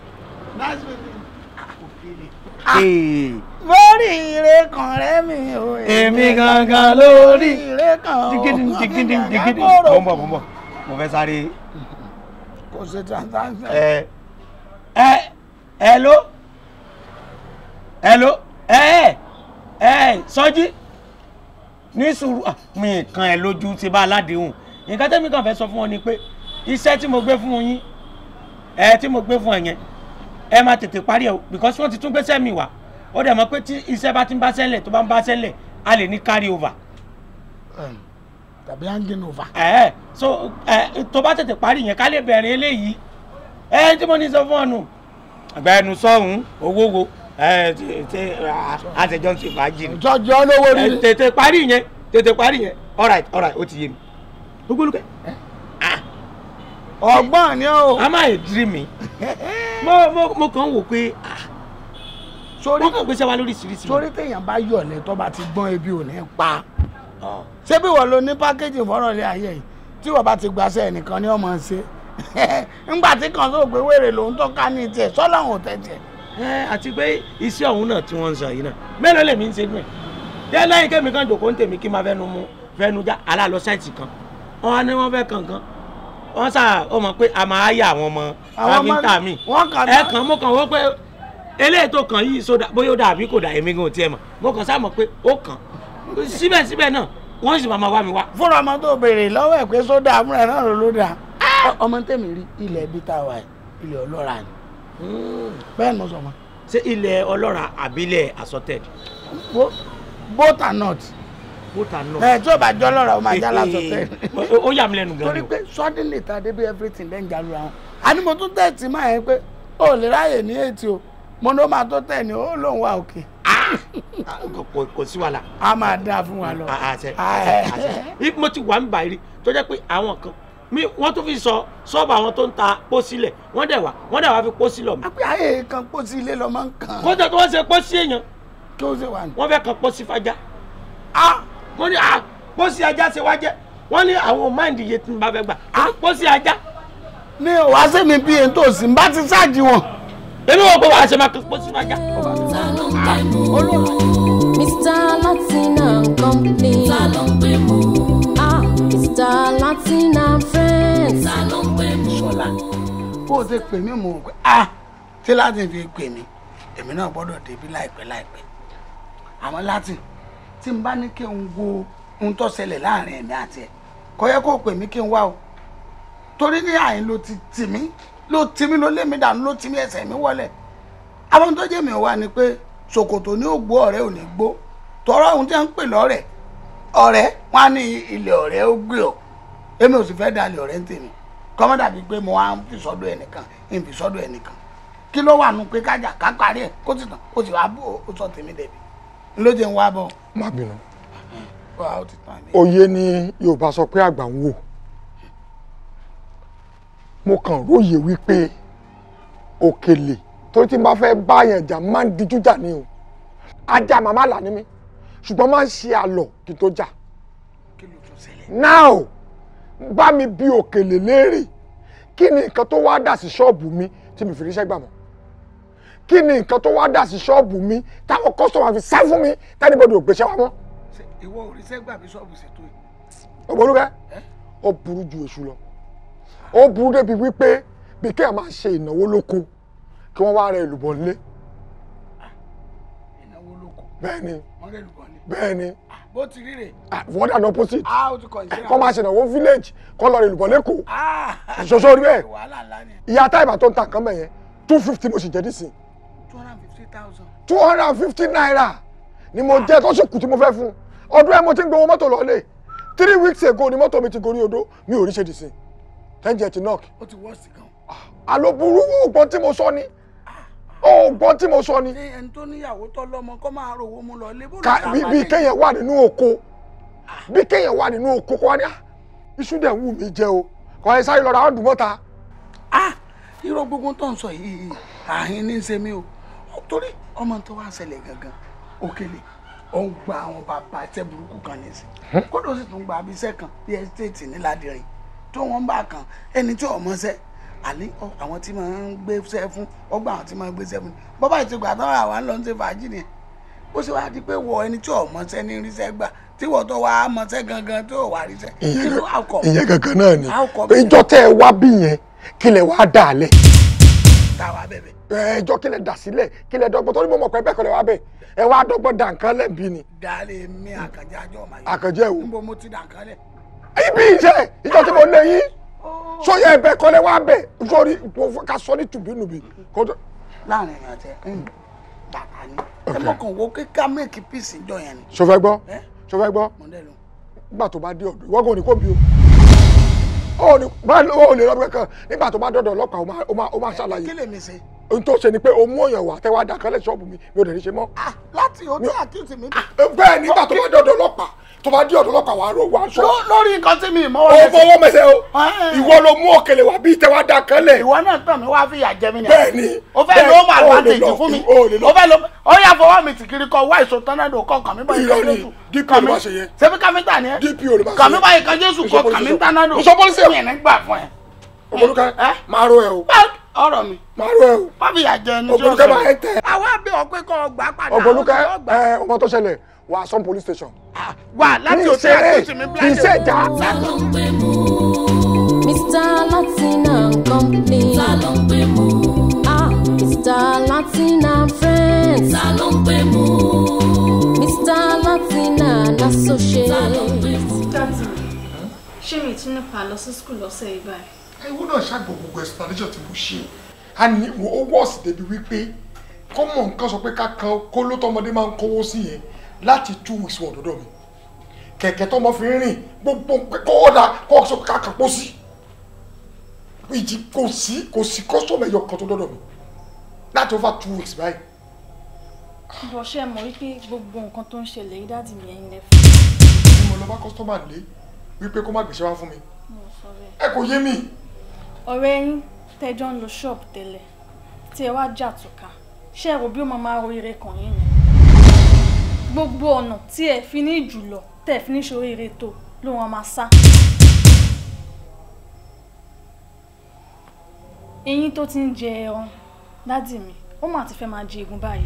lórí ire kan rẹ mi o. èmi gangan lórí ire kan o. digidi digidi digidi mo ń bọ̀ mo ń bọ̀ mo fẹ́ sáré kò ṣe transaction. ẹ ẹ hello hello ẹ ẹ sọjí ní sùúrù ah, mi kan ẹ lójú ti bá aládéhùn nǹkan tẹ́mi kàn fẹ́ sọ fún ọ ni pé iṣẹ́ tí mo gbé fún yín ẹ tí mo gbé fún ẹ yẹn ẹ máa tètè parí ẹ o because wọ́n ti tún gbéṣẹ́ mi wá ó dẹ̀ mọ̀ pé tí iṣẹ́ bá ti ń bá sẹ́lẹ̀ tó bá ń bá sẹ́lẹ̀ a lè ní carry over tàbí hanging over. ẹ so ẹ tó bá tètè parí yẹn ká lè bẹ̀rẹ̀ eléyìí ẹ tí mo ní sọ fún ọ nù àgbẹ̀nu sọ̀hún owó wo ẹ ṣe àtẹjọ́ ti fàájì ni jọjọ lówó ẹ rí. tètè parí yẹn tètè parí yẹn alright alright ó ti yé mi gbogbolukẹ ọgbọ́n ni o. a máa yẹ diri mi mo mo mo kàn wò pé ah, sórí wọ́n kàn gbéṣẹ́ wa lóríṣiríṣi. sórí téèyàn bá yọ̀lẹ̀ tó bá ti gbọ́n ebi ò ní pa. ṣé bí wọ́n lo ní pákéjì fọ́rọ̀ lé ayé yìí tí wọ́n bá ti gbaṣẹ́ ẹnìkan ni wọ́n máa ń ṣe. ńgbà tí kan tó gbé wèrè lòun tó ká ní tiẹ̀ sọ́lọ́hún ò tẹ̀ tiẹ̀. ẹ àti pé iṣẹ́ ọ̀hún náà tí wọ́n ń sọ yìí náà mélòó lèmi ń ṣe nù ẹ̀ jẹ́ lẹ́yìn kémi kan jòkó ń tèmi kí n máa fẹ́nu mú fẹ́nu já aláàlọ́ sáìtì kan wọ́n á ní wọ́n fẹ́ kankan wọ́n sà ó mọ̀ pé a máa yà àwọn ọmọ Àwọn ọmọ- káfíńtà mi wọ́n kàn ẹ dá- kàn mo kàn wọ́n pé eléyìí tó kàn yìí sódà bóyá ó dà àbí kò dà èmi gan ò tiẹ̀ mọ̀ mo kàn sá mọ̀ pé ó kàn síbẹ̀síbẹ̀ náà wọ́n sì máa máa wá mi wá. fúnra ọmọ tó béèrè lọ́wọ́ ẹ̀ pé sódà amúrẹ̀ náà ló ló dà. ọmọ tèmi rí ilẹ̀ ibi tá a wà yìí ilẹ̀ ọlọ́ra ni. bẹ́ẹ̀ ni mo sọ ma. ṣé ilẹ̀ ọlọ́ra àbílẹ̀ assorted. Bo- both are not. both are not. ẹ tí o bá jọ lọ́ra o máa já lásọ tẹ. Ó- ó yà mí lẹ́nu gan ni torí o. pé suddenly ta débi everything lẹ́yìn jalu àwọn. àní mo tún tẹ̀sí máa yẹn pé o lè ráyè ní ètí o mo ní o máa tó tẹ̀ ní o lòun wà òkè. kò kò sí wàhálà. a máa dáa fún wa lọ. àṣẹ àṣẹ àṣẹ Bí mo ti wà ń bàyìí rí tó jẹ́ pé àwọn kan mi wọ́n tún fi sọ ṣọ́ọ̀bù àwọn tó ń ta pósí lẹ̀ wọ́n dẹ̀ wá wọ́n dẹ̀ wá fi pósí lọ mi. pé ayé kan pósí ilé lọ máa ń kàn. kó tó tó wọ́n ṣe pósí èèyàn kí ó ṣe wà ní. wọ́n fẹ́ kan pósí fajá. ah mo ní ah pósí ajá ṣe wá jẹ́ wọ́n ní àwọn máìndì iye tí n bá fẹ́ gbà pósí ajá. mi ò wá sí mi bí èyí tó sì ń bá ti ṣáàjì wọn. èmi wò pé wàá ṣe máa kan pósí fajá. Mr. Latin and Company. Ta ló ń gbé mú? Ah, Mr. Latin and Friends. Ta ló ń gbé mú? sọlá bó o ti pè mí mò ń pè á tí láti fi pè mí èmi náà gbọ́dọ̀ débi láìpẹ́ láìpẹ́ àmọ́ láti tí n bá ní kí n wo ohun tó ṣẹlẹ̀ láàrin èmi àti ẹ̀ kò yẹ kó o pè mí kí n wá o torí ní àyín ló ti tì mí ló tì mí ló lé mi dànù ló tì mí ẹsẹ̀ mi wọlẹ̀ àwọn tó jẹ́ mi wá ni pé ṣòkòtò ní ògbó ọ̀rẹ́ ò ní gbó tọrọ ohun tí wọ́n ń pè lọ́rẹ̀ ọ̀rẹ́ wọn á ní ilẹ̀ ọ̀rẹ́ ó gbé ọ èmi ò sì fẹ́ dalẹ̀ ọ̀rẹ́ ń tèmi kọ́mọ́ dàbí pé mo wá ń fi sọ́dọ̀ ẹnìkan ń fi sọ́dọ̀ ẹnìkan kí ló wà nù pé kájà ká parí ẹ̀ kó sì tàn ó sì wá bó o sọ tèmi dẹ̀bi ló jẹ́ ń wá bọ̀ má bínú wá ó ti tàn mí. òye ni yorùbá sọ pé àgbà ń wò mo kàn róye wípé òkèlè torí tí n bá fẹ́ báyàn jà máa ń dijú jà ni o ajá màmá là ní mi ṣùgbọ́n máa ń ṣe àlọ́ kí n tó jà now bá mi bí òkèlè léèrè kí ni nǹkan tó wá dà sí ṣọ́ọ̀bù mi tí mi fi ríṣẹ́ gbà mọ́ kí ni nǹkan tó wá dà sí ṣọ́ọ̀bù mi táwọn kọ́sọ̀mù fi sá fún mi tẹ́nibọ́dì ò gbéṣẹ́ wa mọ́ ìwọ òrìṣẹ́ gbà bí ṣọ́ọ̀bù ṣètò yìí. ọmọlúkẹ́ ó burú ju èṣù lọ ó burú débi wípé bí kéèyàn máa ṣe ìnáwó lóko kí wọ́n wá rẹ èlùbọ̀ nílé ìnáwó lóko bẹ́ẹ̀ ni wọ́n rẹ̀ lùbọ̀ ni. bẹ́ẹ̀ ni bó ti rí rè. wọ́n dà ní opposite a ó ti kọ̀ ìṣe kọ́ máa ṣe ìnáwó village kọ́ lọ rẹ èlùbọ̀ lẹ́kọ̀ọ́ Ah! ṣoṣo rí bẹ́ẹ̀ wàhálà ńlá ni ìyá táìbà tó ń ta nǹkan bẹ̀yẹn two fifty mo sì jẹ́ nísìn two hundred and fifty thousand. two hundred and fifty naira ni mo jẹ́ tó sì kù tí mo fẹ́ fún ọdún ẹ̀ mo ti ń gbowó mọ́tò lọ́lẹ̀ three weeks ago ni mọ́tò mi ti gorí odó mi ò rí ṣe dì sí tẹ́ǹjẹ̀ ti knock ó ti wọ́ọ̀sì gan. àló burú ògbọ́n tí mo sọ ni ògbọ́n tí mo sọ ni ṣé ẹni tó níyàwó tó lọ́mọ kó máa rówó mú lọ lé bó ká bí bí kéèyàn wà nínú oko bí kéèyàn wà nínú oko kó wá ní "Ah, iṣu dẹ̀ ń wù mí jẹ o kò ẹ sáré lọ ra ọ̀dùn mọ́ta irọ́ gbogbo tó ń sọ yìí àhín ní í ṣe mí o torí ọmọ tó wá ṣẹlẹ̀ gangan òkèlè ó ń gba àwọn bàbá iṣẹ́ burúkú kan nísìn kódà ó sì tún gba abiṣẹ́ kan bí ẹ́sítéètì níládìrín tó wọ́n bá kan ẹni tí ọmọ ṣẹ́ àní ọ- àwọn tí máa ń gbéṣẹ́ fún ọgbà àwọn tí máa ń gbéṣẹ́ fún bọ́bá ìtìgbà tó wà wá ń lọ ń ṣe fàájì nìyẹn ó sì wá di pé wọ ẹni tí ọmọ ṣẹ́ ní ríṣẹ́ gbà tí wọ́n tó wá mọṣẹ́ gangan tó wà ríṣẹ́ kí ló wà kọ́ ìyẹn kankan náà ni How come? ìjọ tẹ ẹ wá bí yẹn kí lẹ wá dà á lẹ táwa bẹ̀bẹ̀ ẹjọ́ kí lẹ dà sílẹ̀ kí lẹ dọ́gbọ́n torí mo mọ̀ pé bẹ́ẹ̀ kọ́ lẹ wá bẹ̀ ẹ wá dọ́gbọ́n dà nǹkan lẹ́bi ni dálé mi àkànjá àjọ ọmọ yìí àkànjẹ́ wo níbo mo ti dà nǹkan lẹ̀ ibi iṣẹ́ ìjọ tí mo lé yín sóyè ẹbẹ kọ́ lẹ wá bẹ̀ sórí ká sọ ní tùbínùbí kó tó láàrin èèyàn tẹ bàbá ni ẹ mọ̀kàn wo kíkà mẹ́ẹ̀kì píìsì jọ yẹn ni sọfẹ́ gbọ́ ẹ sọfẹ́ gbọ́ mọ̀ndẹ́lu nígbà tó bá dé ọ̀dọ̀ ìwọ́n kò ní kó bí o ó ní bá ó lè lọ́dún kankan nígbà tó bá dọ̀dọ̀ ọlọ́pàá ó máa- ó máa ó máa kí ṣàlàyé lèmi ṣe ohun tó ṣe ni pé o mú òyìn wá tẹ́wọ́ àdàkálẹ̀ ṣọ́ọ̀bù mi mi ò dẹ̀ ní ṣe mọ́. láti o tí àkíyèsí mi dà bẹ́ẹ̀ nígbà tó bá dọ̀dọ̀ ọlọ́pàá tó bá dé ọ̀dọ̀ ọlọ́pàá wàá rò wá sọ. Ló- lórí nǹkan tí mi mọ́ o fọwọ́ mẹsẹ̀ o Ẹ́. ìwọ ló mú òkèlè wá bí tẹ́wọ́ àdàkálẹ̀. ìwọ náà tàn mí wá fìyà jẹ mí ni bẹ́ẹ̀ ni o fẹ́ bẹ́ẹ̀, lo home o lè advantage lọ, fún mi o lè lọ. o fẹ́ lo ó yà fọwọ́ mi tì kiri kọ wá èso tọ́nádò kọ kàn mí báyìí Irọ́ kan ni, jésù DPO kàn ló mí máa ṣe yẹn. ṣebí káfíńtà ni ẹ DPO ló máa ṣe kàn mí yẹn. báyìí kan jésù Mo sọ kọ police kàn mí station. tọ́nádò Mo sọ police station. mi ní gbà fún ẹ Olúkẹ́ Ẹ́? máa ro ẹ o ọ̀rọ̀ mi máa ro ẹ o má fìyà jẹ ẹni tí ó Ògbólúkẹ́ máa ń tẹ̀. àwa bí ọ pé kọ́ gbà padà Ògbólúkẹ́ ó sì lọ gbà. ẹ ọmọ tó ṣẹlẹ̀ wà sọ́n police station. wà láti Kì í òtí ṣe eré, àkíyèsí mi kì í ṣe ìjà. ta ló ń gbé mú Mr. Latin and Company. ta ló ń gbé mú Ah, Mr. Latin and Friends. ta ló ń gbé mú Mr. Latin and ta ló ń gbé Associates. mú. dáàdì ṣé mi tún nípa lọ sí skul lọ́sẹ̀ yìí báyìí. ewu náà ṣàgbọ̀ gbogbo explanation tí mo ṣe a ní ó wọ́ọ̀sì débi wípé kọ́mọ̀ nǹkan sọ pé kákan kó ló tọmọdé máa ń kówó sí yẹn láti two weeks wọ̀ dọ́dọ̀ mi kẹ̀kẹ́ tọmọ fi ń rìn gbogbo kó ó da kó sọ pé kákan pọ̀ sí ìjì kò sí kò sí kọ́sọ̀mù ẹ̀yọ kan tó dọ́dọ̀ mi láti over two weeks báyìí bó ṣe mọ̀ wípé gbogbo nǹkan tó ń ṣẹlẹ̀ yìí dáàdì mi ẹ̀yin lẹ fún ni mo lọ bá kọ́sọ́mà lé wípé kó má gbèsè wá fún mi mi ò sọ bẹ́ẹ̀. ẹ kò yé mi ọ̀rẹ́ yín tẹ́jọ́ ń lo ṣọ́ọ̀bù tẹ́lẹ̀ tí ẹ wá jà tùkà ṣé ẹ rò bí ó máa máa ro ire kàn yín ni. gbogbo ọ̀nà tí ẹ fi ní jùlọ tẹ́ ẹ fi ní ṣòro ire tó ló wọn máa sá. eyín tó ti ń jẹ ẹran dádì mi ó mà ti fẹ́ máa jẹ egun báyìí.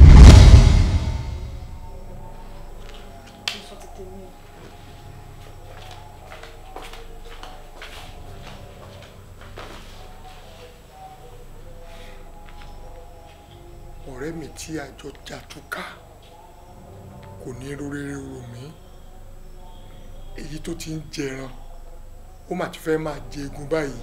ọ̀rẹ́ mi tí àjọ jàtúkà kò ní rorere rò mí èyí tó ti ń jẹran ó mà ti fẹ́ máa jẹ egun báyìí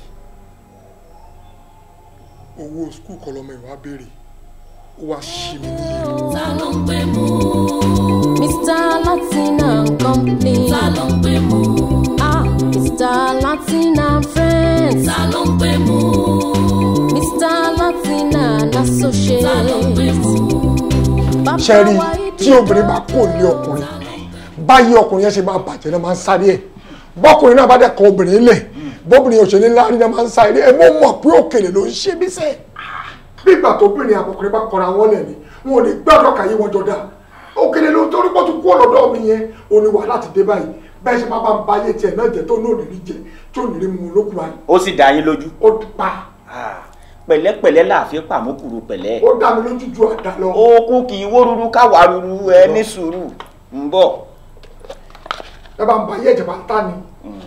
owó skul kọlọmọ ìwà béèrè ó wá ṣí mi níyẹn. ta ló ń gbé mú Mr. Latin and Company. ta ló ń gbé mú Ah, Mr. Latin and Friends. ta ló ń gbé mú Mr. Latin and ta ló ń gbé mú. Associates. ṣe rí i tí obìnrin bá kò lé ọkùnrin báyìí ọkùnrin yẹn ṣe máa bàjẹ́ náà máa ń sáré ẹ̀ bọ́kùnrin náà bá dẹ̀ kọ obìnrin lẹ̀ bọ́bìnrin òṣèlú ńlá rí náà máa ń sáré ẹ̀ mo mọ̀ pé òkèlè ló ń ṣe mí sẹ́ bí ìgbà tó obìnrin àbọ̀kùnrin bá kọra wọn lẹ̀ ni wọn ò ní gbàdọ̀ kàyé wọn jọ dá òkèlè ló torí pọ́ tún kú ọ̀lọ́dọ̀ mi yẹn ò ní wà láti dé báyìí bẹ́ẹ̀ ṣe máa bá ń ba ayé tiẹ̀ náà jẹ́ tó ní òní rí jẹ tó ní rí mu lókun báyìí ó sì dá yín lójú. ó pa pẹ̀lẹ́pẹ̀lẹ́ láàfin pàmòkùrù pẹ̀lẹ́. ó dá mi lójú ju àdá lọ. okun kì í wó ruru káwa ruru ẹ ní sùúrù ń bọ̀. ẹ bá ń ba ayé ẹ̀jẹ̀ bá ń tà ní.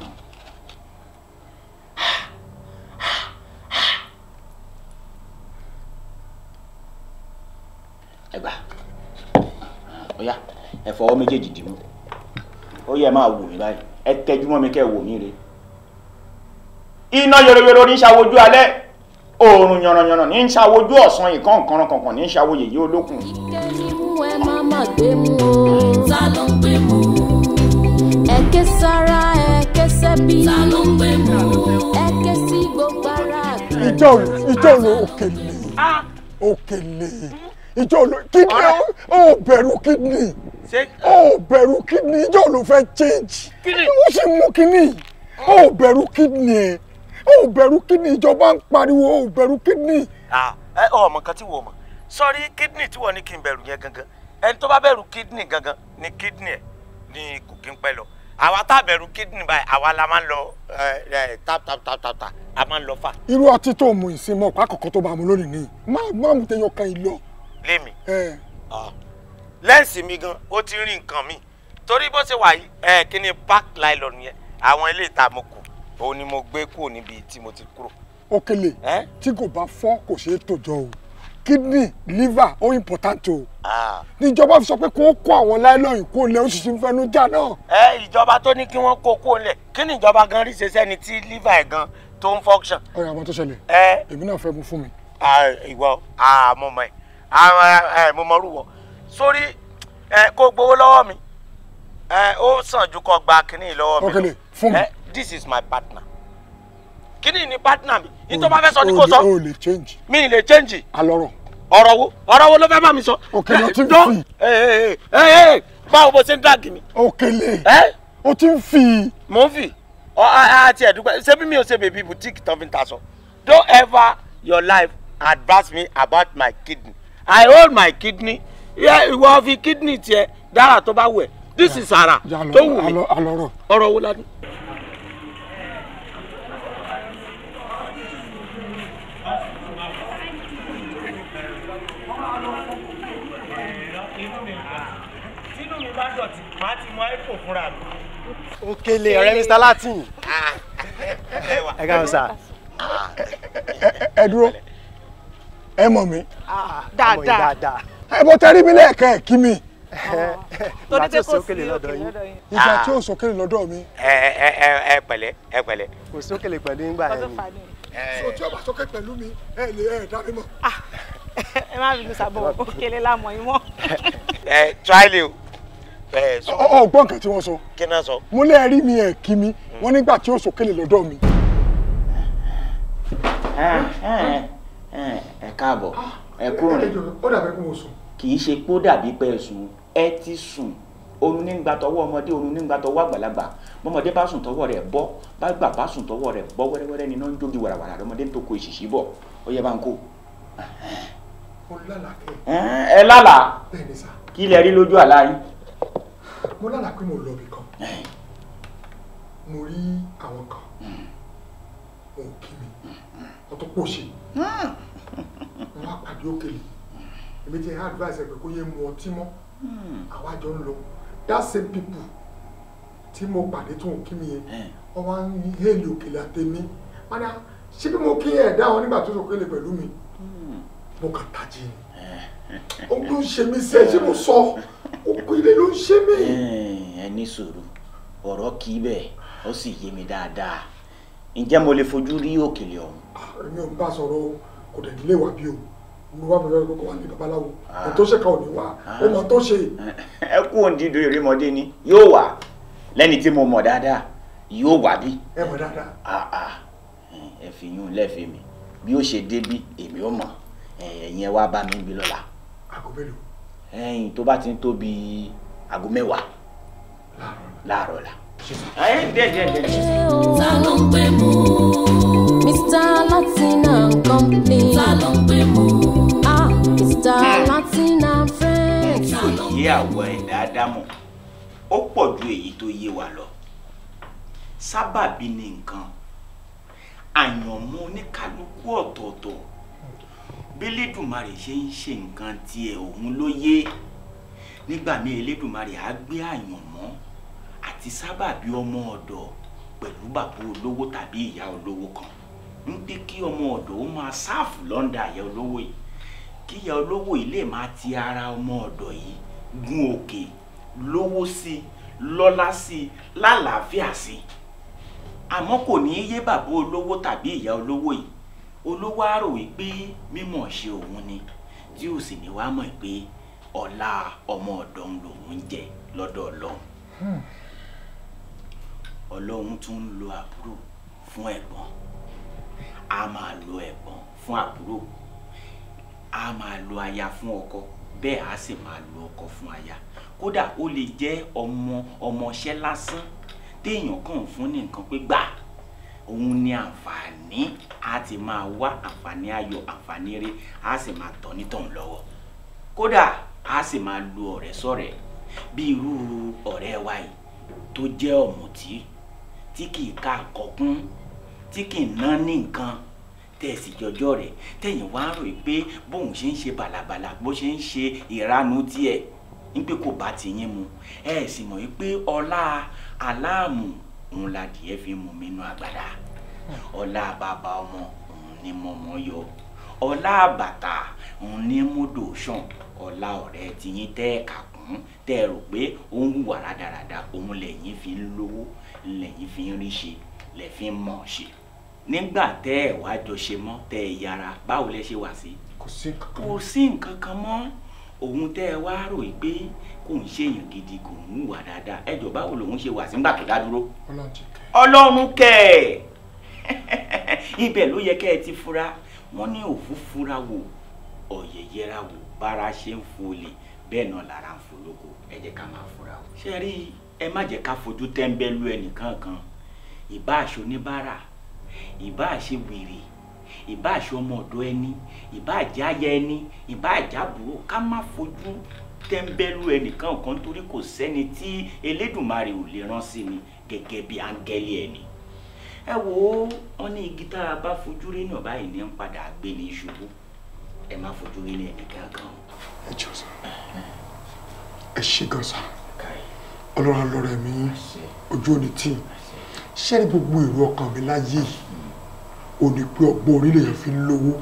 ẹ gbà ọ̀yá ẹ fọwọ́ méjèèjì dì mú ó yẹ máa wò mí báyìí ẹ tẹjú mọ́ mi kẹ́ ẹ wò mí re iná yòròyòrò ní ṣàwojú alẹ́ oòrùn yànnàyànnà ní ṣàwojú ọ̀sán ìkan nǹkan kankan ní ṣàwo yèyí olókùn. Kẹ́ni mú ẹ má má gbé mú o. ta ló ń gbé mú Ẹ̀kẹ́ sára ẹ̀kẹ́ sẹ́bí. ta ló ń gbé mú Ẹ̀kẹ́ sí gbogbo ara àgbẹ̀. ìjọ ìjọ ìjọ ló òkèlè òkèlè ìjọ ló kídìní ó bẹ̀rù kídìní ó bẹ̀rù kídìní ìjọ ló fẹ́ change ó sì mú kíní ó bẹ̀rù kídìní ẹ̀ ó bẹ̀rù kídìní ìjọba ń pariwo ó bẹ̀rù kídìní. ẹ ọmọ kan tí wò mọ sọrí kídìní tí wọn ní kí n bẹ̀rù yẹn gangan ẹni tó bá bẹ̀rù kídìní gangan ni kídìní ẹ ní kò kí n pẹ́ lọ àwa tá a bẹ̀rù kídìní báyìí àwa la máa ń lọ tap tap tap tap tap a máa ń lọ fà. irú ọtí tó mu ìsinmi ọ̀pá kọ̀ọ̀kan tó bá mu lónìí nìyí má má mu tẹyọ kan yìí lọ. lémi ẹ lẹ́ǹsì mi gan ó ti rí nǹkan mi torí bó ṣe wà yìí ẹ kí ni park nylon yẹn àwọn ilé ìta mo kù òun ni mo gbé kúrò níbi tí mo ti kúrò. òkèlè tí kò bá fọ́ kò ṣeé tòjọ́ o kidney liver ó important o níjọba fi sọ pé kó kó àwọn láìlọ́yìn kó lẹ́ oṣù tí ń fẹnu jà náà. ẹ ìjọba tó ní kí wọ́n kó kó lẹ̀ kí ni ìjọba gan rí ṣe sẹ́ni tí liver ẹ̀ gan tó ń function. ọ̀rẹ́ àwọn tó ṣẹlẹ̀ ẹ èmi náà fẹ́ mu fún mi. ìwọ mo mọ ẹ mo mọ rúwọ sórí ẹ kó gbowó lọ́wọ́ mi ẹ ó sàn ju kó gba kínní lọ́wọ́ mi. Okele, fún mi. ẹ this is my partner kínní ni partner mi nítorí bá fẹ́ sọ ní kò sọ o lè change. mi ì lè change alọ́rọ̀. ọ̀rọ̀ wo ọ̀rọ̀ wo ló fẹ́ bá mi sọ. Okele, o ti ń Dán- fi. ẹ ẹ ẹ ẹ báwo bó ṣe ń dàgì mi. Okele ẹ o ti ń fi. mò ń fi ọ àti ẹ̀dúgbẹ́ ṣé bí mi ò ṣe bèbí boutique tán fi ń ta sọ don't ever your life advise me about my kidney i hold my kidney yeah, ìwọ fi kidney tiẹ̀ dára tó bá wù ẹ́ this is ara tó wù mí alọ́rọ̀. ọ̀rọ̀ wo la ní. tínú mi bá dọ̀tí màá ti mọ iphone fúnra mi. Okele ọ̀rẹ́ Mr. Latin. Ẹ káàmù sá. ẹ dúró ẹ mọ̀ mi. Ọmọ yìí dáadáa. ẹ bọ́ tẹ́rí mi lẹ́ẹ̀kan ẹ̀ kí mi. Ìgbà tí ó sí Okele lọ́dọ̀ yín. ìgbà tí ó sókè lọ́dọ̀ mi. ẹ ẹ ẹ ẹ pẹ̀lẹ́ ẹ pẹ̀lẹ́. Kò sí Okele pẹ̀lú nígbà yẹn ni. so tí o bá sókè pẹ̀lú mi ẹ lè ẹ dá mi mọ̀. ẹ má bínú sábọ̀ Okele lámọ̀ yín mọ́. ẹ tíráìlì o ẹ sọ ọ ọ gbọ́ nǹkan tí wọ́n sọ. kí náà sọ. mo lè rí mi ẹ̀ kí mi wọ́n nígbà tí ó sókè lọ́dọ̀ mi. ẹ káàbọ̀ ẹ kúrò ní ó dàbí kí mo sùn. kì í ṣe pé ó dàbí pé ẹ sùn ẹ ti sùn oorun ní gbà tọwọ́ ọmọdé oorun ní gbà tọwọ́ àgbàlagbà bọ́mọdé bá sùn tọwọ́ rẹ̀ bọ́ bá gbà bá sùn tọwọ́ rẹ̀ bọ́ wẹ́rẹ́wẹ́rẹ́ ni iná ń jógi wàràwàrà lọ́mọdé ń tó ko ìṣìṣì bọ̀ ó yẹ bá ń kó. mo lálàá kẹ́ ẹ lálàá bẹ́ẹ̀ ni sà kí lẹ rí lójú àlá yín. mo lálàá pé mo lọ ibì kan mo rí àwọn kan wọn ò kí mi wọn tó pòṣe wọn wá pàdé Okele èmi ti advice ẹ pé kó yé mu ọtí mọ́ àwa jọ ń lọ that same people tí mo pàdé tó ń kí mi yẹn wọn wá ń hélì Okele àtẹmí wọn ni ṣé bí mo kí ẹ dá wọn nígbà tó Okele pẹ̀lú mi mo kàn tají ni ó ló ń ṣe mí sẹ ṣé mo sọ Okele ló ń ṣe mí. ẹ ní sùúrù ọ̀rọ̀ kì í bẹ́ẹ̀ ó sì yé mi dáadáa ǹjẹ́ mo lè fojú rí Òkèlè ọ̀hún. èmi ò ń bá sọ̀rọ̀ o kò dẹ̀ nílé wà bí o mo wá mi lọ́wọ́ pé kò wá ní babaláwo ètò tó ṣe ká ò ní wá ó mọ tó ṣe. ẹ kú òǹdídò ìrémọdé ni yóò wà lẹ́ni tí mo mọ̀ dáadáa yóò wà bí. ẹ mọ̀ dáadáa. Ah, ah. ẹ fi yún lẹ́fẹ̀ẹ́ mi bí ó ṣe débí èmi ò mọ̀ ẹ̀yin ẹ wá bá mi bí lọ́la aago mélòó. ẹ̀yin tó bá ti ń tó bí aago mẹ́wàá láàárọ̀ la. ẹ̀yin díẹ̀ díẹ̀ díẹ̀. ta ló ń gbé mú. Mr. Latin and Company. ta ló ń gbé mú. Ah, Mr. Latin and Friends. òye àwọ̀ ẹ̀dá ádámọ̀ ó pọ̀ ju èyí tó yé wa lọ sábàbí ni nǹkan àyànmọ́ oníkálukú ọ̀tọ̀ọ̀tọ̀ bílédùmarè ṣe ń ṣe nǹkan tiẹ̀ òun ló yé nígbà míì elédùmarè á gbé àyànmọ́ àti sábàbí ọmọ ọ̀dọ̀ pẹ̀lú bàbá olówó tàbí ìyá olówó kan ń pé kí ọmọ ọ̀dọ̀ ó máa sáàfù lọ́ndà ìyá olówó yìí kí ìyá olówó yìí lè máa ti ara ọmọ ọ̀dọ̀ yìí gun òkè lówó sí i lọ́lá sí i lálàáfíà sí i àmọ́ kò ní í yé bàbá olówó tàbí ìyá olówó yìí olówó á rò wípé mímọ̀ ṣe òun ni tí ò sì ní wá mọ̀ pé ọlá ọmọ ọ̀dọ̀ ń lòun jẹ lọ́dọ̀ ọlọ́run ọlọ́run tún ń lo àbúrò fún ẹ̀gbọ́n a máa lo ẹ̀gbọ́n fún àbúrò a máa lo aya fún ọkọ bẹ́ẹ̀ a sì máa lo ọkọ fún aya kódà ó lè jẹ́ ọmọ ọmọọṣẹ́ lásán téèyàn kàn ń fún ní nǹkan pé gbà òun ni àǹfààní a ti máa wá àǹfààní ayọ̀ àǹfààní eré a sì máa tọ́ nítọ̀hún lọ́wọ́ kódà a sì máa lo ọ̀rẹ́ sọ̀rẹ́ bí irú ọ̀rẹ́ wa yìí tó jẹ́ ọ̀mùtí tí kì í ká àkọ́kún tí kì í ná ní nǹkan tẹ̀sí jọjọ́ rẹ̀ tẹ̀yìn wá rò pé bóun ṣe ń ṣe bàlàbàlà bó ṣe ń ṣe ìranu tiẹ̀ wípé kò bá ti yín mu ẹ sì mọ̀ wípé ọlá aláàmù òun ladìẹ fi mú mi nú àgbàdá ọlá bàbá ọmọ òun ni mọ̀mọ́ yọ ọlá àbàtà òun ní múdò sàn ọlá ọ̀rẹ́ tiyín tẹ́ ẹ̀ kà kún tẹ́ ẹ rò pé ó ń hùwà rádaràda òun lẹ́yìn fi ń lówó lẹ́yìn fi ń rí ṣe lẹ́ fi ń mọ̀ ṣe nígbà tẹ́ ẹ̀ wá jọ ṣe mọ́ tẹ́ ẹ yára báwo lẹ ṣe wà sí. kò sí nǹkan kan kò sí nǹkan kan mọ́ òun tẹ́ ẹ wá rò pé kò ń ṣèyàn gidi kò ń hùwà dáadáa ẹjọ́ báwo lòun ṣe wà sí nígbà tó dá dúró. ọlọ́run ti kẹ́ ọlọ́run kẹ́ ẹ̀ ibẹ̀ ló yẹ kẹ́ ẹ ti fura wọ́n ní òfú fura wò ọ̀yẹ̀yẹra wò bára ṣe ń folè bẹ́ẹ̀ náà lára ń folóko ẹ jẹ́ ká máa fura wò. ṣé rí ẹ má jẹ́ ká fojú tẹ́ńbẹ́lú ẹnìkan kan ìbá aṣọ oníbàárà ìbá àṣe wèrè ìbá àṣe ọmọ ọ̀dọ̀ ẹni ìbá àjẹ́ aya ẹni ìbá àjẹ́ àbúrò ká má fojú tẹ́ńbẹ́lú ẹnìkan kan torí kò sẹ́ni tí elédùnmarè ò lè rán sí ni gẹ́gẹ́ bí áńgẹ́lì ẹni ẹ wò ó wọn ní igi tá a bá fojú rí náà báyìí ní ń padà gbé ní ṣubú ẹ má fojú rí ní ẹnìkan kan. ẹ jọ sá ẹ ṣe gan sá ọlọ́run alọ́rẹ̀ mi ojú òní tí ṣé ní gbogbo èrò ọkàn mi láyé yìí ò ní pé ọgbọ́n orí lèèyàn fi ń lówó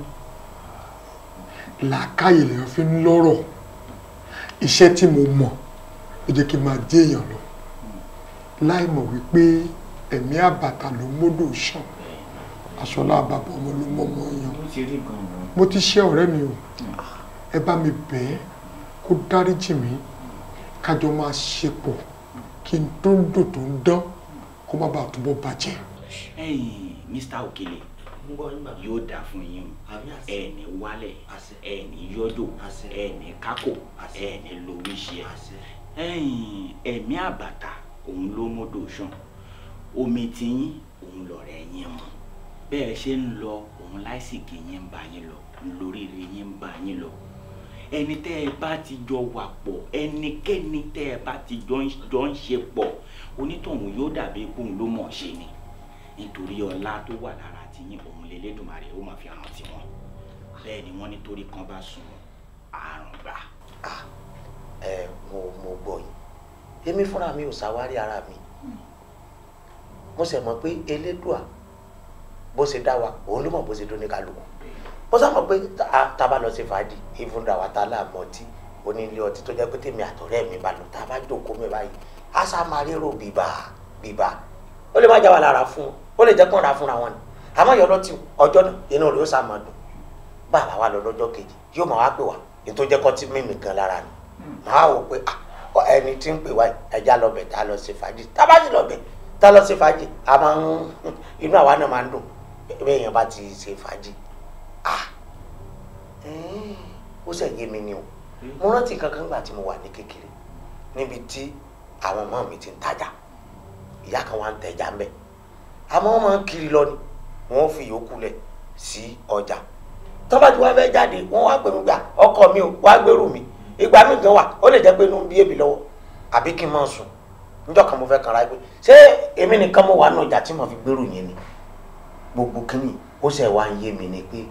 làákàyè lèèyàn fi ń lọ́rọ̀ iṣẹ́ tí mo mọ̀ ló jẹ́ kí n máa jẹ́ èèyàn lọ láì mọ̀ wípé ẹ̀mí àbàtà ló módò sàn aṣọlá àbàbọ̀ ọmọ ló mọ́ ọmọ yan mo ti ṣe ọ̀rẹ́ mi o ẹ bá mi bẹ̀ ẹ́ kó dáríjì mí kájọ máa ṣe pọ̀ kí n tó ń dò tó ń dán kó má bàa túbọ̀ bàjẹ́. ẹ̀yin mr okele yóò dà fún yín o ẹ ní wálẹ̀ ẹ ní yọjò ẹ ní kákò ẹ ní lóríṣẹ ẹ̀yin ẹ̀mí àbàtà òun ló módò sàn omi tiyín òun lọ̀rẹ́ yín mu bẹ́ẹ̀ ṣe ń lọ òun láìsìkì yín ń bá yín lọ lóríire yín ń bá yín lọ ẹni tẹ́ ẹ bá ti jọ wà pọ̀ ẹnikẹ́ni tẹ́ ẹ bá ti jọ ń ṣe pọ̀ onítọ̀hún yóò dàbí kóun ló mọ̀ ṣe ni nítorí ọlá tó wà lára tiyín òun lélẹ́dùnmarè ó máa fi hàn tiwọn bẹ́ẹ̀ ni wọ́n nítorí kan bá sùn àrùn gbà. ẹ mo mo gbọ́ yìí èmi fúnra mi ò ṣàwárí ara mi mo sì mọ̀ pé elédùà bó ṣe dá wa òun ló mọ̀ bó ṣe dún ní kálukú mo sá mọ̀ pé tá a bá lọ sí fàájì ìfúnra wa tá a láàmú ọtí onílé ọtí tó jẹ́ pé tèmi àtọ̀rẹ́ mi bá lọ tá a bá jókòó mi báyìí a sá máa rérò bíbá bíbá ó lè má já wa lára fún un ó lè jẹ́ kó ra fúnra wọn ni àmọ́ yọ lọ́tì ọjọ́ náà inú rẹ̀ ó sá máa dùn bàbá wa lọ lọ́jọ́ kejì yóò máa wá pè wá ní tó jẹ́ kó tí mímì gan lára ni màá wò pé ẹni tí ń pè wá ẹja lọ bẹ̀ tá a lọ sí fàájì tá a bá sì lọ bẹ̀ tá a lọ sí fàájì a máa ń inú àwa náà máa ń dùn bí èèyàn bá ti ṣe fàájì ah ó sì yé mi ni o mo rántí kankan gbà tí mo wà ní kékeré níbi tí àwọn ọmọ mi ti ń tajà ìyá kan wà ń tẹja ń bẹ àmọ́ wọ́n máa ń kiri lọ ni wọ́n fi yòókù lẹ̀ sí ọjà tọ́ba tí wọ́n fẹ́ jáde wọ́n wá pè mí gbà ọkọ mi ò wá gbèrú mi ìgbà mi gan wà ó lè jẹ́ pé inú ń bí èmi lọ́wọ́ àbí kí n máa sùn níjọ́ kan mo fẹ́ kanra pé ṣé èmi nìkan mo wà ní ọjà tí mo fi gbèrú yẹn ni gbogbo kínní ó ṣe wá ń yé mi ni pé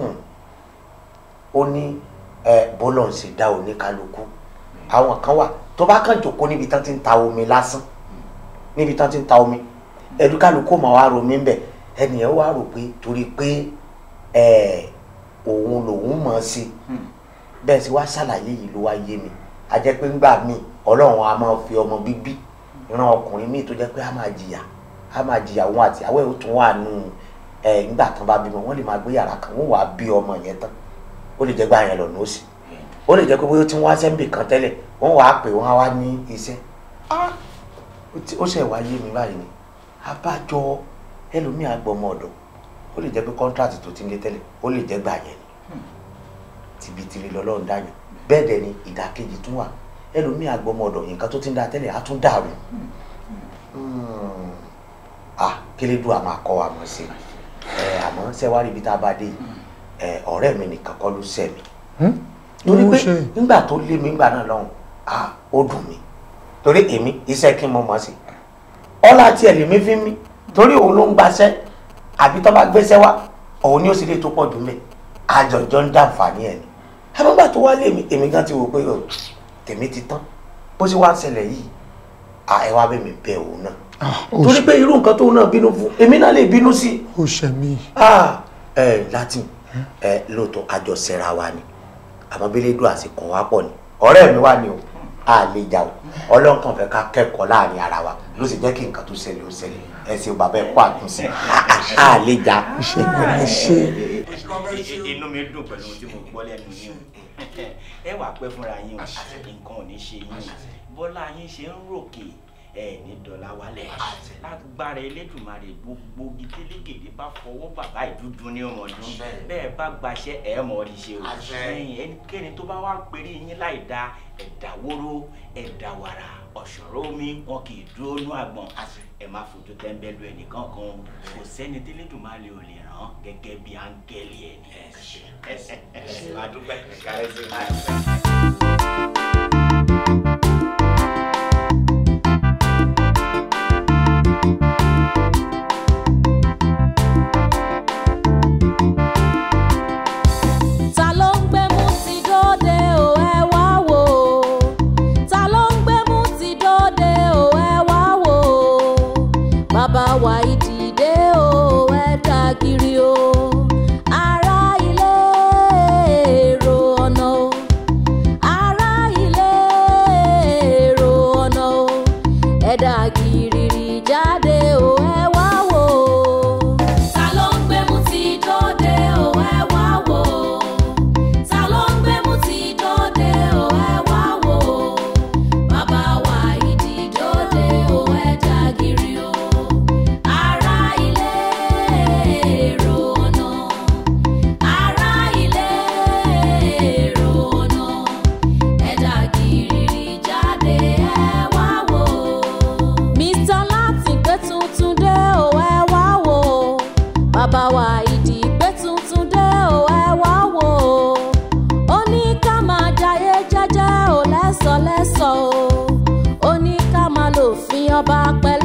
ó ní bọ́lọ̀ ń ṣe dá oníkálukú àwọn kan wà tó bá kàn jòkó níbi tán ti ń ta omi lásán níbi tán ti ń ta omi ẹdúkálukú máa wá romi ń bẹ ẹnìyẹn wá rò pé torí pé òun lòun mọ̀ ọ́ sí bẹ́ẹ̀ sì wá ṣàlàyé yìí ló wá yé mi a jẹ́ pé ńgbà míì ọlọ́run a máa fi ọmọ bíbí ìran ọkùnrin míì tó jẹ́ pé a máa jìyà a máa jìyà òun àti àwẹ̀ ó tún wà nù ẹ̀ nígbà tán bá bímọ wọ́n lè máa gbé yàrá kan wọ́n wàá bí ọmọ yẹn tán ó lè jẹ́ gbà yẹn lọ́nà ó sì ó lè jẹ́ pé bóyá ó ti ń wá sẹ́ńbì kan tẹ́lẹ̀ wọ́n wàá pè wọ́n á wá ní iṣẹ́ ó ṣe wá yé mi báyìí ni abájọ ẹlòmíà gbọmọ ọ̀dọ̀ ó lè jẹ́ pé kọ́ńtrátì tó ti ń lé tẹ́lẹ̀ ó lè jẹ́ gbà yẹn ni tìbítìrì lọ́lọ́run dáyàn bẹ́ẹ̀ dẹ̀ ni ìdàkejì tún wà ẹlòmíì àgbọmọdọ̀ nǹkan tó ti ń da tẹ́lẹ̀ á tún dàrú ah kílédùn àmọ́ akọ wa mọ̀ sí ẹ àmọ́ sẹ́wárí ibi tá a bá dé ẹ ọ̀rẹ́ mi nìkan kọ́ ló sẹ́ mi torí pé nígbà tó lé mi nígbà náà lọ́hùn ah ó dùn mí torí èmi iṣẹ́ kí n mọ̀ mọ́ sí ọlá tiẹ̀ lèmi fi mí torí òun ló ń gbaṣẹ́ àbí tó bá gbéṣẹ́ wá òun ni ó sì lè tó pọ̀ jù mẹ́ àjọjọ́ ń dàǹfààní ẹ̀ ni àmọ́gbà tó wá lé mi èmi gan ti wò pé ọ, tèmi ti tán bó ṣe wá ń ṣẹlẹ̀ yìí à ẹ wá bẹ̀ mí bẹ̀ òun náà torí pé irú nǹkan tóun náà bínú fún èmi náà lè bínú sí i ó ṣe mí. ah ẹ latin ẹ lóòótọ́ àjọṣẹ́ra wa ni àmọ́ bílédùn àsìkò wa pọ̀ ni ọ̀rẹ́ mi wà ní o a lè jà o ọlọ́kàn fẹ́ ká kẹ́kọ̀ọ́ láàrin ara wa ló sì jẹ́ kí nǹkan tó ṣẹlẹ̀ ó ṣẹlẹ̀ ẹ ṣe bàbá ẹ kó àtúnṣe a lè jà. inú mi dùn pẹ̀lú ohun tí mo gbọ́ lẹ́nu yín o ẹ wà pẹ́ fúnra yín o nǹkan ò ní ṣe yín o bọ́lá yín ṣe ń ròkè ẹ ní dọ̀là wálẹ̀ lágbára elédùnmarè gbogbo gidélégèdè bá fọwọ́ bàbá ìdúdú ní ọmọdún bẹ́ẹ̀ bá gbaṣẹ́ ẹ̀ mọ̀ rí ṣe o ẹ̀yìn ẹnikẹ́ni tó bá wá ń perí yín láì da ẹ̀dá wóró ẹ̀dá wàrà ọ̀ṣọ̀rọ̀ omi wọn kì í dúró nú àgbọ̀n ẹ má fojú tẹ́ńbẹ́lú ẹnìkan kan kò sẹ́ni tẹ́lẹ̀dùnmarè ò lè ràn gẹ́gẹ́ bí áńgẹ́lì ẹ̀ ní ẹ̀ṣẹ̀ ẹ̀ṣẹ̀ máa dúpẹ́ kárẹ́ sí máa dúpẹ́. ta ló ń gbé mú ti dóde o ẹ wá wò ó ta ló ń gbé mú ti dóde o ẹ wá wò ó bàbá wa ìdìde o ẹ dá kiri o ará ilé èrò ọ̀nà o ará ilé èrò ọ̀nà o ẹ dá kiri jáde o ẹ wá wò ó. ta ló ń gbé mú ti dóde o ẹ wá wò ó ta ló ń gbé mú ti dóde o ẹ wá wò ó bàbá wa ìdí dóde o ẹ dàgìrì o ará ilé èrò ọ̀nà ará ilé èrò ọ̀nà ẹ dàgìrì jáde ẹ wá wò ó. mr láti gbé tuntun dé o ẹ wá wò ó bàbá wa ìdí gbé tuntun dé o ẹ wá wò ó ó ní ká máa jayé jẹ́jẹ́ ò lẹ́sọ̀lẹ́sọ̀ o ó ní ká máa lò fi ọba pẹ́